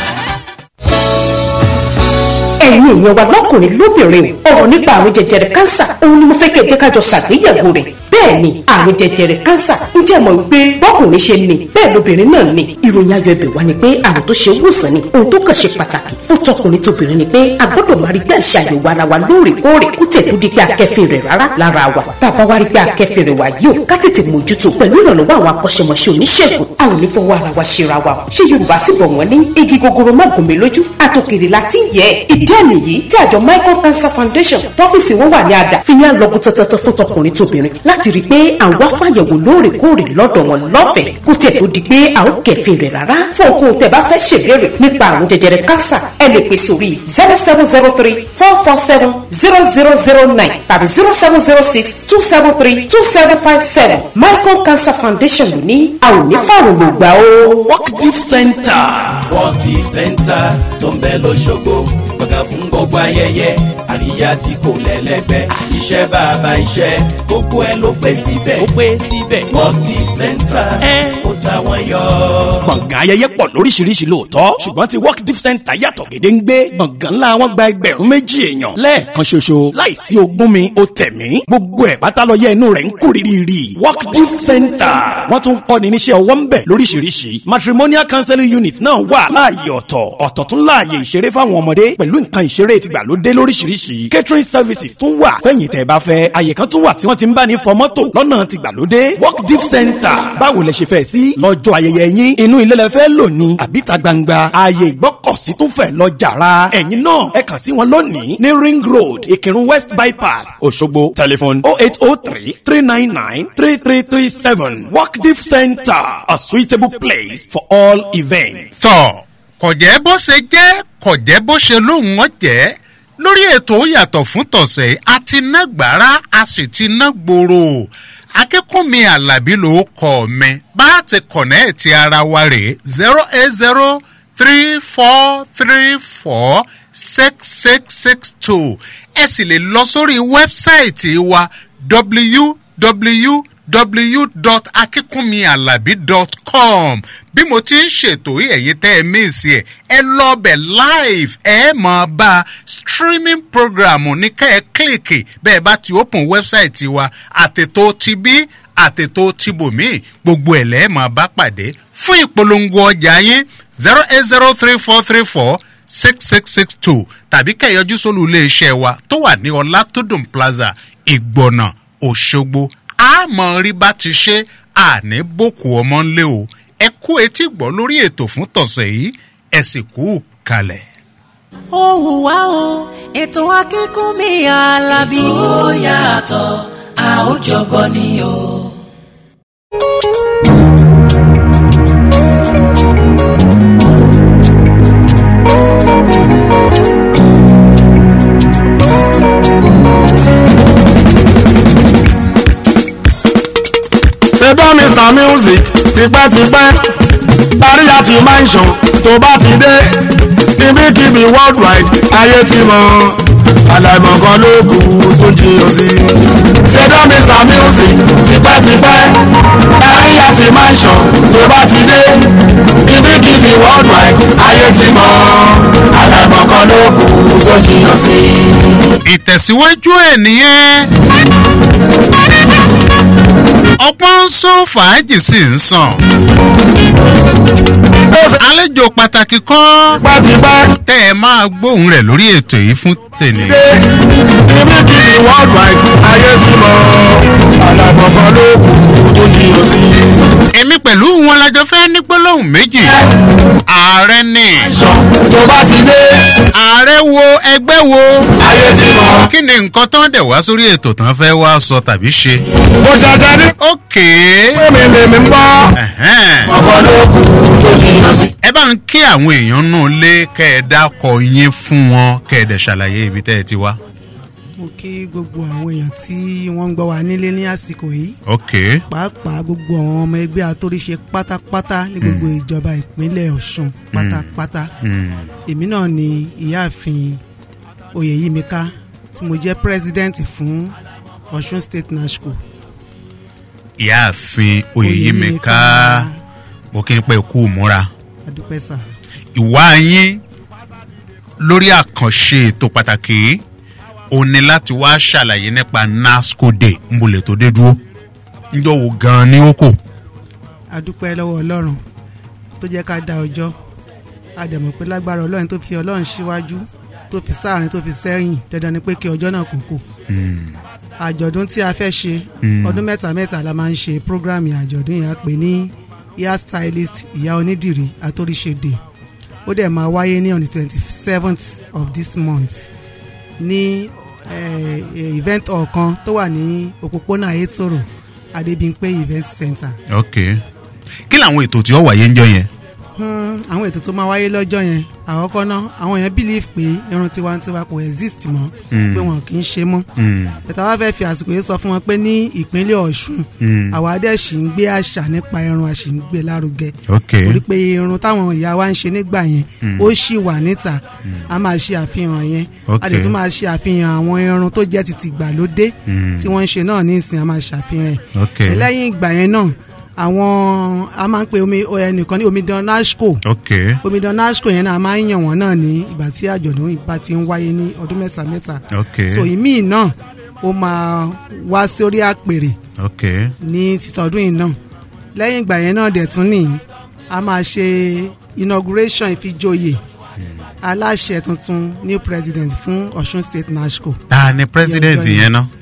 ẹ̀yin èèyàn wa lọ́kùnrin lóbìnrin ọ̀rọ̀ nípa àrùn jẹjẹrẹ kánsà òun ni mo fẹ́ kẹ́ ẹ jẹ́ ká jọ ṣàgbéyẹ̀wò rẹ̀ bẹ́ẹ̀ ni àrùn jẹjẹrẹ kánsà ń jẹ́ mọ̀ wípé bọ́kùnrin ṣe ní bẹ́ẹ̀ lóbìnrin náà ní ìròyìn ayọ̀ ibẹ̀ wá ni pé àrùn tó ṣe wòsàn ni ohun tó kàn ṣe pàtàkì fún tọkùnrin tóbìnrin ni pé a gbọ́dọ̀ máa rí pé àṣà àyẹ̀wò ara wa lóòrèkóòrè kó tẹ̀ tó di pé akẹ́fìn rẹ̀ rárá lára wa tá a bá wá rí pé akẹ́fìn rẹ̀ wá yìí ó ká tètè mójútó pẹ̀lú ìrànlọ́wọ́ àwọn akọ́ṣẹ́mọṣẹ́ oníṣègùn a ò ní fọwọ́ ara wa ṣera wa o ṣé yorùbá sì bọ̀ wọ́n ní igi gogoro má gùn mí lójú àtòkèrè láti yẹ ìdí àmì yìí tí àjọ michael cancer foundation tọ́fíìsì wọn wà ní àdá fi ní àlọ́gùn tọ́tọ́tọ́ fún tọkùnrin tóbìnrin láti rí i pé àwọn afáyẹ̀wò lóòrèkóòrè lọ́dọ̀ wọn lọ́fẹ̀ẹ́ kó tẹ̀ tó di pé a ó kẹ̀fìn rẹ̀ rárá fún okun tẹ̀ bá fẹ́ ṣèbéèrè nípa àrùn jẹjẹrẹ kánsà ẹ lè pè sórí zero seven zero three four four seven zero zero zero nine tàbí zero seven zero six two seven three two seven five seven michael cancer foundation ló ní a ò ní fàrùn ló gbà ó. work deep center. work deep center tó ń bẹ lọ́sọ̀gbọ̀ gbọ̀ngàn fún gbogbo ayẹyẹ àríyá tí kò lẹ́lẹ́gbẹ́ iṣẹ́ bàbá iṣẹ́ gbogbo ẹ ló pé síbẹ̀ ó pé síbẹ̀ work deep center ó táwọn yọ. gbọ̀ngàn ayẹyẹ pọ̀ lóríṣiríṣi lóòótọ́ ṣùgbọ́n ti work deep center yàtọ̀ gédéǹgbé gbọ̀ngàn ńlá wọn gba ẹgbẹ̀rún méjì èèyàn lẹ́ẹ̀kan ṣoṣo láìsí ogún mi ó tẹ̀mí gbogbo ẹ̀ pátálọ́yẹ inú rẹ̀ ń kú rírì work deep center wọ́n tún kọ́ ni níṣẹ́ ọwọ́ ń bẹ̀ lóríṣiríṣi matrimonial counseling unit náà wà láàyè ọ̀tọ̀ ọ̀tọ̀ tún láàyè ìṣeré fáwọn ọmọdé pẹ̀lú nǹkan ìṣeré tìgbàlódé lóríṣiríṣi catering services tún wà fẹ̀yìn tẹ̀ bá fẹ́ àyè kan tún wà tí wọ́n ti ń bá ní fọ mọ́tò lọ́nà tìgbàlódé work deep center báwo lẹ ṣe fẹ́ sí lọ́jọ́ ayẹyẹ yín inú ilé lẹ fẹ́ lò ní àbíta gbangba ààyè ìgbọ́kọ̀sí tún fẹ́ lọ jàrá ẹ̀yin náà ẹ kàn sí wọn lónìí ní ring road ìkírun west bypass òṣogbo telephone oh eight oh three three nine nine three three three seven work deep center a suitable place for all events. tọ́ kọ̀jẹ́ bó ṣe jẹ́ kọ̀jẹ́ bó ṣe lóhùn ọ́ jẹ́ lórí ètò ó yàtọ̀ fún tọ̀sẹ̀ a ti ná gbàrà a sì ti ná gbòòrò akẹ́kọ̀ọ́mi alábí ló kọ́ mi bá a ti kọ̀nẹ́ẹ̀tì ara wa rè zero eight zero three four three four six six six two ẹ sì lè lọ sórí wẹ́bsáìtì wa www.akikunmialabi.com bí mo ti ń ṣètò yìí ẹ̀yin tẹ́ ẹ míìsì ẹ̀ ẹ lọ́bẹ̀ live ẹ mọ̀ bá streaming program ní kẹ́ ẹ kílìkì bẹ́ẹ̀ bá ti open website wa àtètò ti bí àtètò ti bòmí gbogbo ẹ̀ lẹ́ẹ̀ mọ̀ bá pàdé fún ìpolongo ọjà yín zero eight zero three four three four six six six two tàbí kẹ̀yọ́jú sólù iléeṣẹ́ wa tó wà ní ọlátúndùn plaza ìgbọ̀nà òṣogbo àmọ́ rí bá ti ṣe àní bòkù ọmọ ńlẹ̀ o ẹ kú etí gbọ́ lórí ètò fún tọ̀sẹ̀ yìí ẹ sì kú kalẹ̀. ó hùwà o ètò akínkùnmí alábí. ètò yàtọ̀ a ó jọgbọ́ ni o. ṣe bá mr music tipẹ́tipẹ́ parí àti mansion tó bá ti dé kíbíkíbi worldwide ayé ti mọ àlàìmọ̀kan ló kù tó jiyàn sí. ṣe bá mr music tipẹ́tipẹ́ parí àti mansion tó bá ti dé kíbíkíbi worldwide ayé ti mọ àlàìmọ̀kan ló kù tó jiyàn sí. ìtẹ̀síwájú ẹ̀ nìyẹn ọpọ́n ń sún fàájì sí ń sàn. àlejò pàtàkì kan tẹ́ ẹ máa gbóhùn rẹ̀ lórí ètò yìí fún tèmi. kíbíkíbi worldwide ayé ti mọ àlàìmọ̀kan ló kù tó jiyàn sí. èmi pẹ̀lú wọn lájọ fẹ́ ní gbólóhùn méjì. ààrẹ ni. tó bá ti dé. ààrẹ wo ẹgbẹ́ wo. ayé ti mọ. kí ni nǹkan tán dẹ̀ wá sórí ètò tán fẹ́ wá sọ tàbí ṣe. mo ṣẹ̀ṣẹ̀ ní. ókè. mi lèmi ń gbọ́. ọkọ̀ ló kù tó jiyàn sí. ẹ bá ń kí àwọn èèyàn náà lé kẹ́ ẹ dákọ̀ yín fún wọn kẹ́ ẹ dẹ̀ ṣàlàyé ibi tẹ́ ẹ ti wá. mo kí gbogbo àwọn èèyàn tí wọ́n ń gbọ́ wa nílé ní àsìkò yìí ok pàápàá gbogbo àwọn ọmọ ẹgbẹ́ atóríṣe pátápátá ní gbogbo ìjọba ìpínlẹ̀ ọ̀ṣun pátápátá Mm. èmi náà ni ìyáàfin oyèyímíká tí mo jẹ́ president fún ọ̀ṣun state nashco ìyáàfin oyèyímẹka mo kí n pẹ́ kú múra adúpẹ́ sà ìwà yín lórí àkànṣe ètò pàtàkì yìí ó ní láti wá ṣàlàyé nípa nasco day ń bolẹ̀ tó dé dúró níjọ́ wo gan-an ni ó kò. adúpẹ́ lọ́wọ́ ọlọ́run tó jẹ́ ká dá ọjọ́ àdẹ̀mọ̀ pé lágbára ọlọ́run tó fi ọlọ́run síwájú tó fi sáàrin tó fi sẹ́yìn dandan ni pé kí ọjọ́ náà kò kò àjọ̀dún tí a fẹ́ ṣe Mm. ọdún mẹ́ta mẹ́ta la máa ń ṣe programme àjọ̀dún yẹn a pè ní hair stylist ìyá onídìrí atóríṣèdè ó dẹ̀ máa wáyé ní on the twenty seventh of this month ní eh, eh, event hall kan tó wà ní òpópónà ayétòrò adébímpé event center ok kí làwọn ètò tí ó wáyé ń jọ yẹn. Hmm, àwọn ètò tó máa wáyé lọ́jọ́ yẹn àkọ́kọ́ náà àwọn èèyàn believe pé irun tiwantiwa kò exist mọ́ Mm. pé wọn kì í ṣe mọ́ Mm. bẹ̀tà wá fẹ́ fi àsìkò yìí sọ fún wọn pé ní ìpínlẹ̀ ọ̀ṣun Mm. àwa dẹ̀ sì ń gbé àṣà nípa irun a sì ń gbé lárugẹ ok torí pé irun táwọn ìyá wa ń ṣe nígbà yẹn Mm. ó sì wà níta a máa ṣe àfihàn yẹn a Ok. dẹ̀ tún máa ṣe àfihàn àwọn irun tó jẹ́ ti tìgbàlódé Mm. tí wọ́n ń ṣe náà ní ìsìn a máa ṣàfihàn ẹ̀ ok lẹ́yìn ìgbà yẹn náà àwọn a máa ń pe omi ẹnìkan ní omidan nashco ok omidan nashco yẹn náà a máa ń yàn wọ́n náà ní ìgbà tí àjọ̀dún ìbá ti ń wáyé ní ọdún mẹ́ta mẹ́ta ok so ìmíì náà ó máa wá sórí àpèrè ok ní títọ́dún yìí náà lẹ́yìn ìgbà yẹn náà dẹ̀ tún ní a máa ṣe inauguration ìfijoyè aláṣẹ tuntun new president fún ọ̀ṣun state nashco. ta ni president Ní ọjọ́ yẹn náà.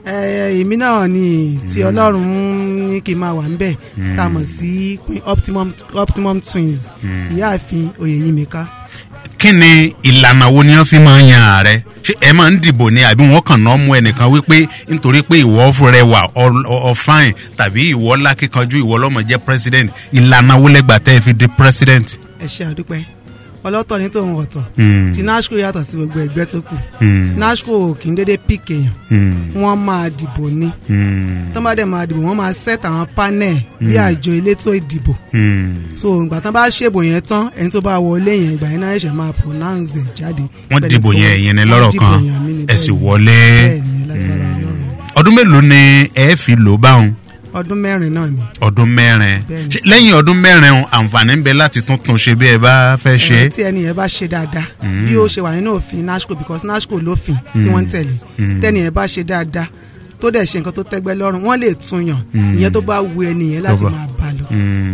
ẹ èmi náà ni tí ọlọ́run ní kí n máa wà ńbẹ̀ Mm. tá a mọ̀ sí queen optimum optimum twins Mm. ìyáàfin oyèyímíká. kí ni ìlànà wo ni wọ́n fi máa ń yan ààrẹ ṣé ẹ máa ń dìbò ni àbí wọ́n kàn náà mú ẹnìkan wípé nítorí pé ìwọ rẹwà ọ̀fáìn tàbí ìwọ lákìkanjú ìwọ lọ́mọ jẹ́ president ìlànà wo lẹ́gbà tẹ́ ẹ fi di president. ẹ ṣe àdúpẹ́ ọlọ́tọ̀ ní tòun ọ̀tọ̀ Mm. tí nashco yàtọ̀ sí gbogbo ẹgbẹ́ tó kù Mm. nashco kì í dédé pick èèyàn Mm. wọ́n máa dìbò ní Mm. tọ́ bá dẹ̀ máa dìbò wọ́n máa set àwọn panel bí Mm. àjọ elétò ìdìbò Mm. so ìgbà tán bá ṣèbò yẹn tán ẹni tó bá wọlé yẹn ìgbà yẹn náà ẹ̀ṣẹ̀ máa pronounce ẹ̀ jáde. wọ́n Bẹ́ẹ̀ dìbò tí yẹn ẹ̀yìn ni lọ́rọ̀ wọ́n dìbò kan yẹn mí ni ẹ sì bẹ́ẹ̀ ni. wọlé Bẹ́ẹ̀ ni, lágbára Ọlọ́run. ọdún mélòó ni ẹ fi lò báwọn. ọdún mẹ́rin náà ni. ọdún mẹ́rin Bẹ́ẹ̀ni. Ṣé lẹ́yìn ọdún mẹ́rin o, àǹfààní ń bẹ láti tuntun ṣe bí ẹ bá fẹ́ ṣe Ẹ, é. tí ẹni yẹn bá ṣe dáadáa Mm. bí ó ṣe wà nínú òfin nasco because nasco lófin tí Mm. wọ́n ń tẹ̀lé Mm. tẹ́ni yẹn bá ṣe dáadáa tó dẹ̀ ṣe nǹkan tó tẹ́gbẹ́ lọ́rùn wọ́n lè tún yàn Mm. ìyẹn tó bá wu ẹni yẹn láti Tó bá- máa bá lọ.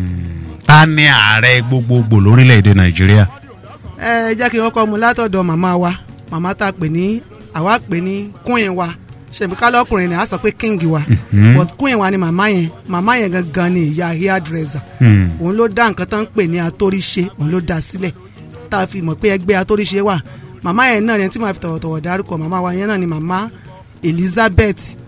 ta ni ààrẹ gbogbogbò lórílẹ̀‐èdè nàìjíríà. ẹ jẹ́ kí n kọ́kọ́ mu látọ̀dọ̀ màmá wa màmá tá a pè ní àwa pè ní queen wa ṣèbí kálọ́kùnrin ni a sọ pé king wa Mhm. but queen wa ni màmá yẹn màmá yẹn gangan ni ìyá hairdresser Hmm. òun ló dá nǹkan tó ń pè ní atóríṣe òun ló dá sílẹ̀ tá a fi mọ̀ pé ẹgbẹ́ atóríṣe wà màmá yẹn náà ni tí màá fi tọ̀wọ̀tọ̀wọ̀ dárúkọ màmá wa yẹn náà ni màmá elizabeth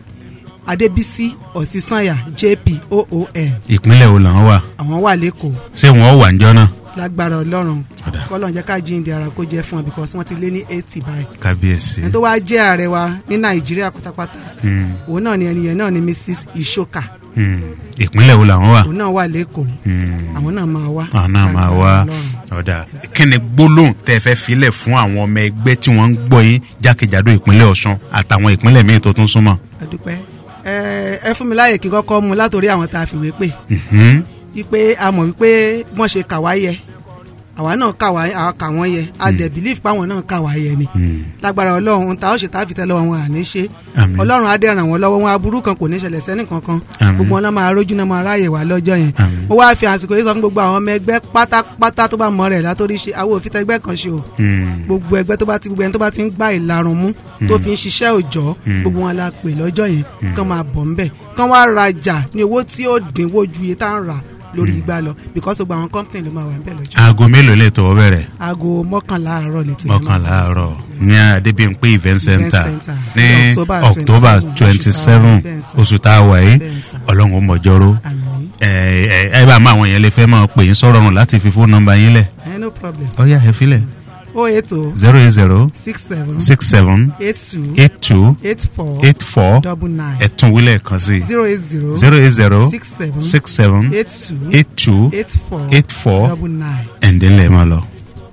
adébísí ọ̀sísànyà jp oon ìpínlẹ̀ wo làwọn wà àwọn wà lẹ́kọ̀ọ́ ṣé wọn wà níjọ́ náà. lágbára ọlọ́run kọ́lọ́n jẹ́ ká jíǹde ara kó jẹ́ fún ọ because wọ́n ti lé ní eighty báyìí kábíyèsí. ẹni tó wá jẹ́ ààrẹ wa ní nàìjíríà pátápátá Hmm. òun náà ni ẹni yẹn náà ni mrs ishoka Hmm. ìpínlẹ̀ wo làwọn wà. òun náà wà lẹ́kọ̀ọ́ Hmm. àwọn náà máa wá àwọn náà máa wá ọ̀dà kí ni gbólóhùn tẹ́ fẹ́ filẹ̀ fún àwọn ọmọ ẹgbẹ́ tí wọ́n ń gbọ́ yín jákèjádò ìpínlẹ̀ ọ̀ṣun àtàwọn ìpínlẹ̀ míì tó tún súnmọ́. adúpẹ́ ẹ ẹ fún mi láàyè kí n kọ́kọ́ mu látòrí àwọn tá a fìwé pè Mhm. wípé a mọ̀ wípé wọ́n ṣe kà wá yẹ àwa náà kà wá àwa kà wọ́n yẹ a dẹ̀ believe páwọn náà kà wá yẹ ni lágbára ọlọ́run ohun tá a ó ṣe tá a fi tẹ́lẹ̀ wọn àní ṣe Àmín. ọlọ́run á dẹ̀ ràn wọ́n lọ́wọ́ wọn aburú kan kò ní ṣẹlẹ̀ sẹ́ni kankan Àmín. gbogbo wọn náà máa rójú náà máa ráàyè wá lọ́jọ́ yẹn mo wá fi àsìkò yìí sọ fún gbogbo àwọn ọmọ ẹgbẹ́ pátápátá tó bá mọ rẹ̀ látòrí ṣe àwọn òfin tẹgbẹ́ kan ṣe o Hmm. gbogbo ẹgbẹ́ tó bá ti gbogbo ẹni tó bá ti ń gbá ìlarun mú tó Mm. fi ń ṣiṣẹ́ òòjọ́ Mm. gbogbo wọn la pè lọ́jọ́ yẹn Mm. kán máa bọ̀ ńbẹ̀ kán wá rajà ní owó tí ó dínwó ju iye tá à ń rà lórí igbá lọ because gbogbo àwọn company ló máa wà ńbẹ̀ lọ́jọ́ aago mélòó lè tọwọ́ bẹ̀rẹ̀. aago mọ́kànlá àárọ̀ lè ti mọ́kànlá àárọ̀ ní adébíyìnpé event center center. ní Ní October october 27, twenty seven bẹ́ẹ̀ sà. oṣù tá a wà yìí Bẹ́ẹ̀ sà. ọlọ́run ó mọ̀jọ́rọ́ ẹ ẹ ẹ bá máa àwọn yẹn lè fẹ́ máa pè yín sọ̀rọ̀ rùn láti fi fóònù nọmba yín lẹ̀ Eh, no problem ó yá ẹ filẹ̀ o eight o zero eight zero six seven six seven eight two eight two eight four eight four double nine ẹ tún wílẹ̀ kan sí zero eight zero zero eight zero six seven six seven eight two eight two eight four eight four double nine. ẹ̀ǹdínlẹ̀ máa lọ.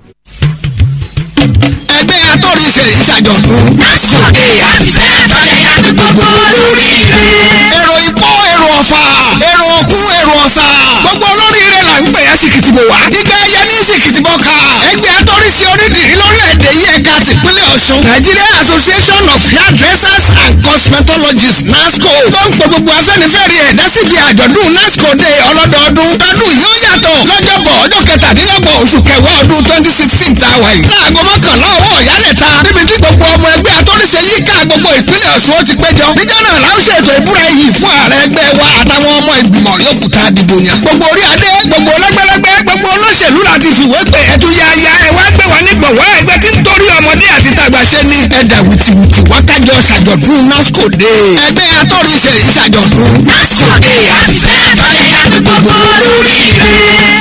ẹgbẹ́ atóríṣe ìṣàjọ̀dún. Násìkè àfẹ́ fàyà ní gbogbo lórí ìfẹ́. èrò ìpó èrò ọ̀fà èrò òkú èrò ọ̀sà. gbogbo olóríire là ń gbé ẹ̀sìkìtì bò wá. ìgbà ẹyẹ ní ẹ̀sìkìtì bọ̀ ká. ẹgbẹ́ atóríṣe onídìrí lórílẹ̀‐èdè yìí ẹ̀ka tìpínlẹ̀ ọ̀ṣun. Nigeria Association of Hairdressers and Cosmetologists NASCO. ló ń pè gbogbo afẹ́nifẹ́re ẹ̀dá síbi àjọ̀dún NASCO day ọlọ́dọọdún. ọdún yóò yàtọ̀ lọ́jọ́bọ̀ ọjọ́ kẹtàdínlọ́gbọ̀n oṣù kẹwàá ọdún twenty sixteen tá a wà yìí. láago mọ́kànlá ọwọ́ ìyálẹ̀ta níbi tí gbogbo ọmọ ẹgbẹ́ atóríṣe yìí ká gbogbo ìpínlẹ̀ ọ̀ṣun ó ti péjọ. níjọ́ náà la ó ṣètò ìbúra iyì fún ààrẹ ẹgbẹ́ wa àtàwọn ọmọ ìgbìmọ̀ yòókù tá a dìbò yàn. gbogbo orí adé gbogbo lẹ́gbẹ́lẹ́gbẹ́ gbogbo olóṣèlú láti fìwé pé ẹtú yáyá ẹ wá gbé wa nígbọ̀wọ́ ẹgbẹ́ tí ń torí ọmọdé àti tàgbà ṣe ní. ẹ̀dà wìtìwìtì wákàjọ ṣàjọ̀dún nasco day. ẹgbẹ́ atóríṣe ìṣàjọ̀dún. nasco day àfẹ́ fàyà ní gbogbo lórí ìfẹ́.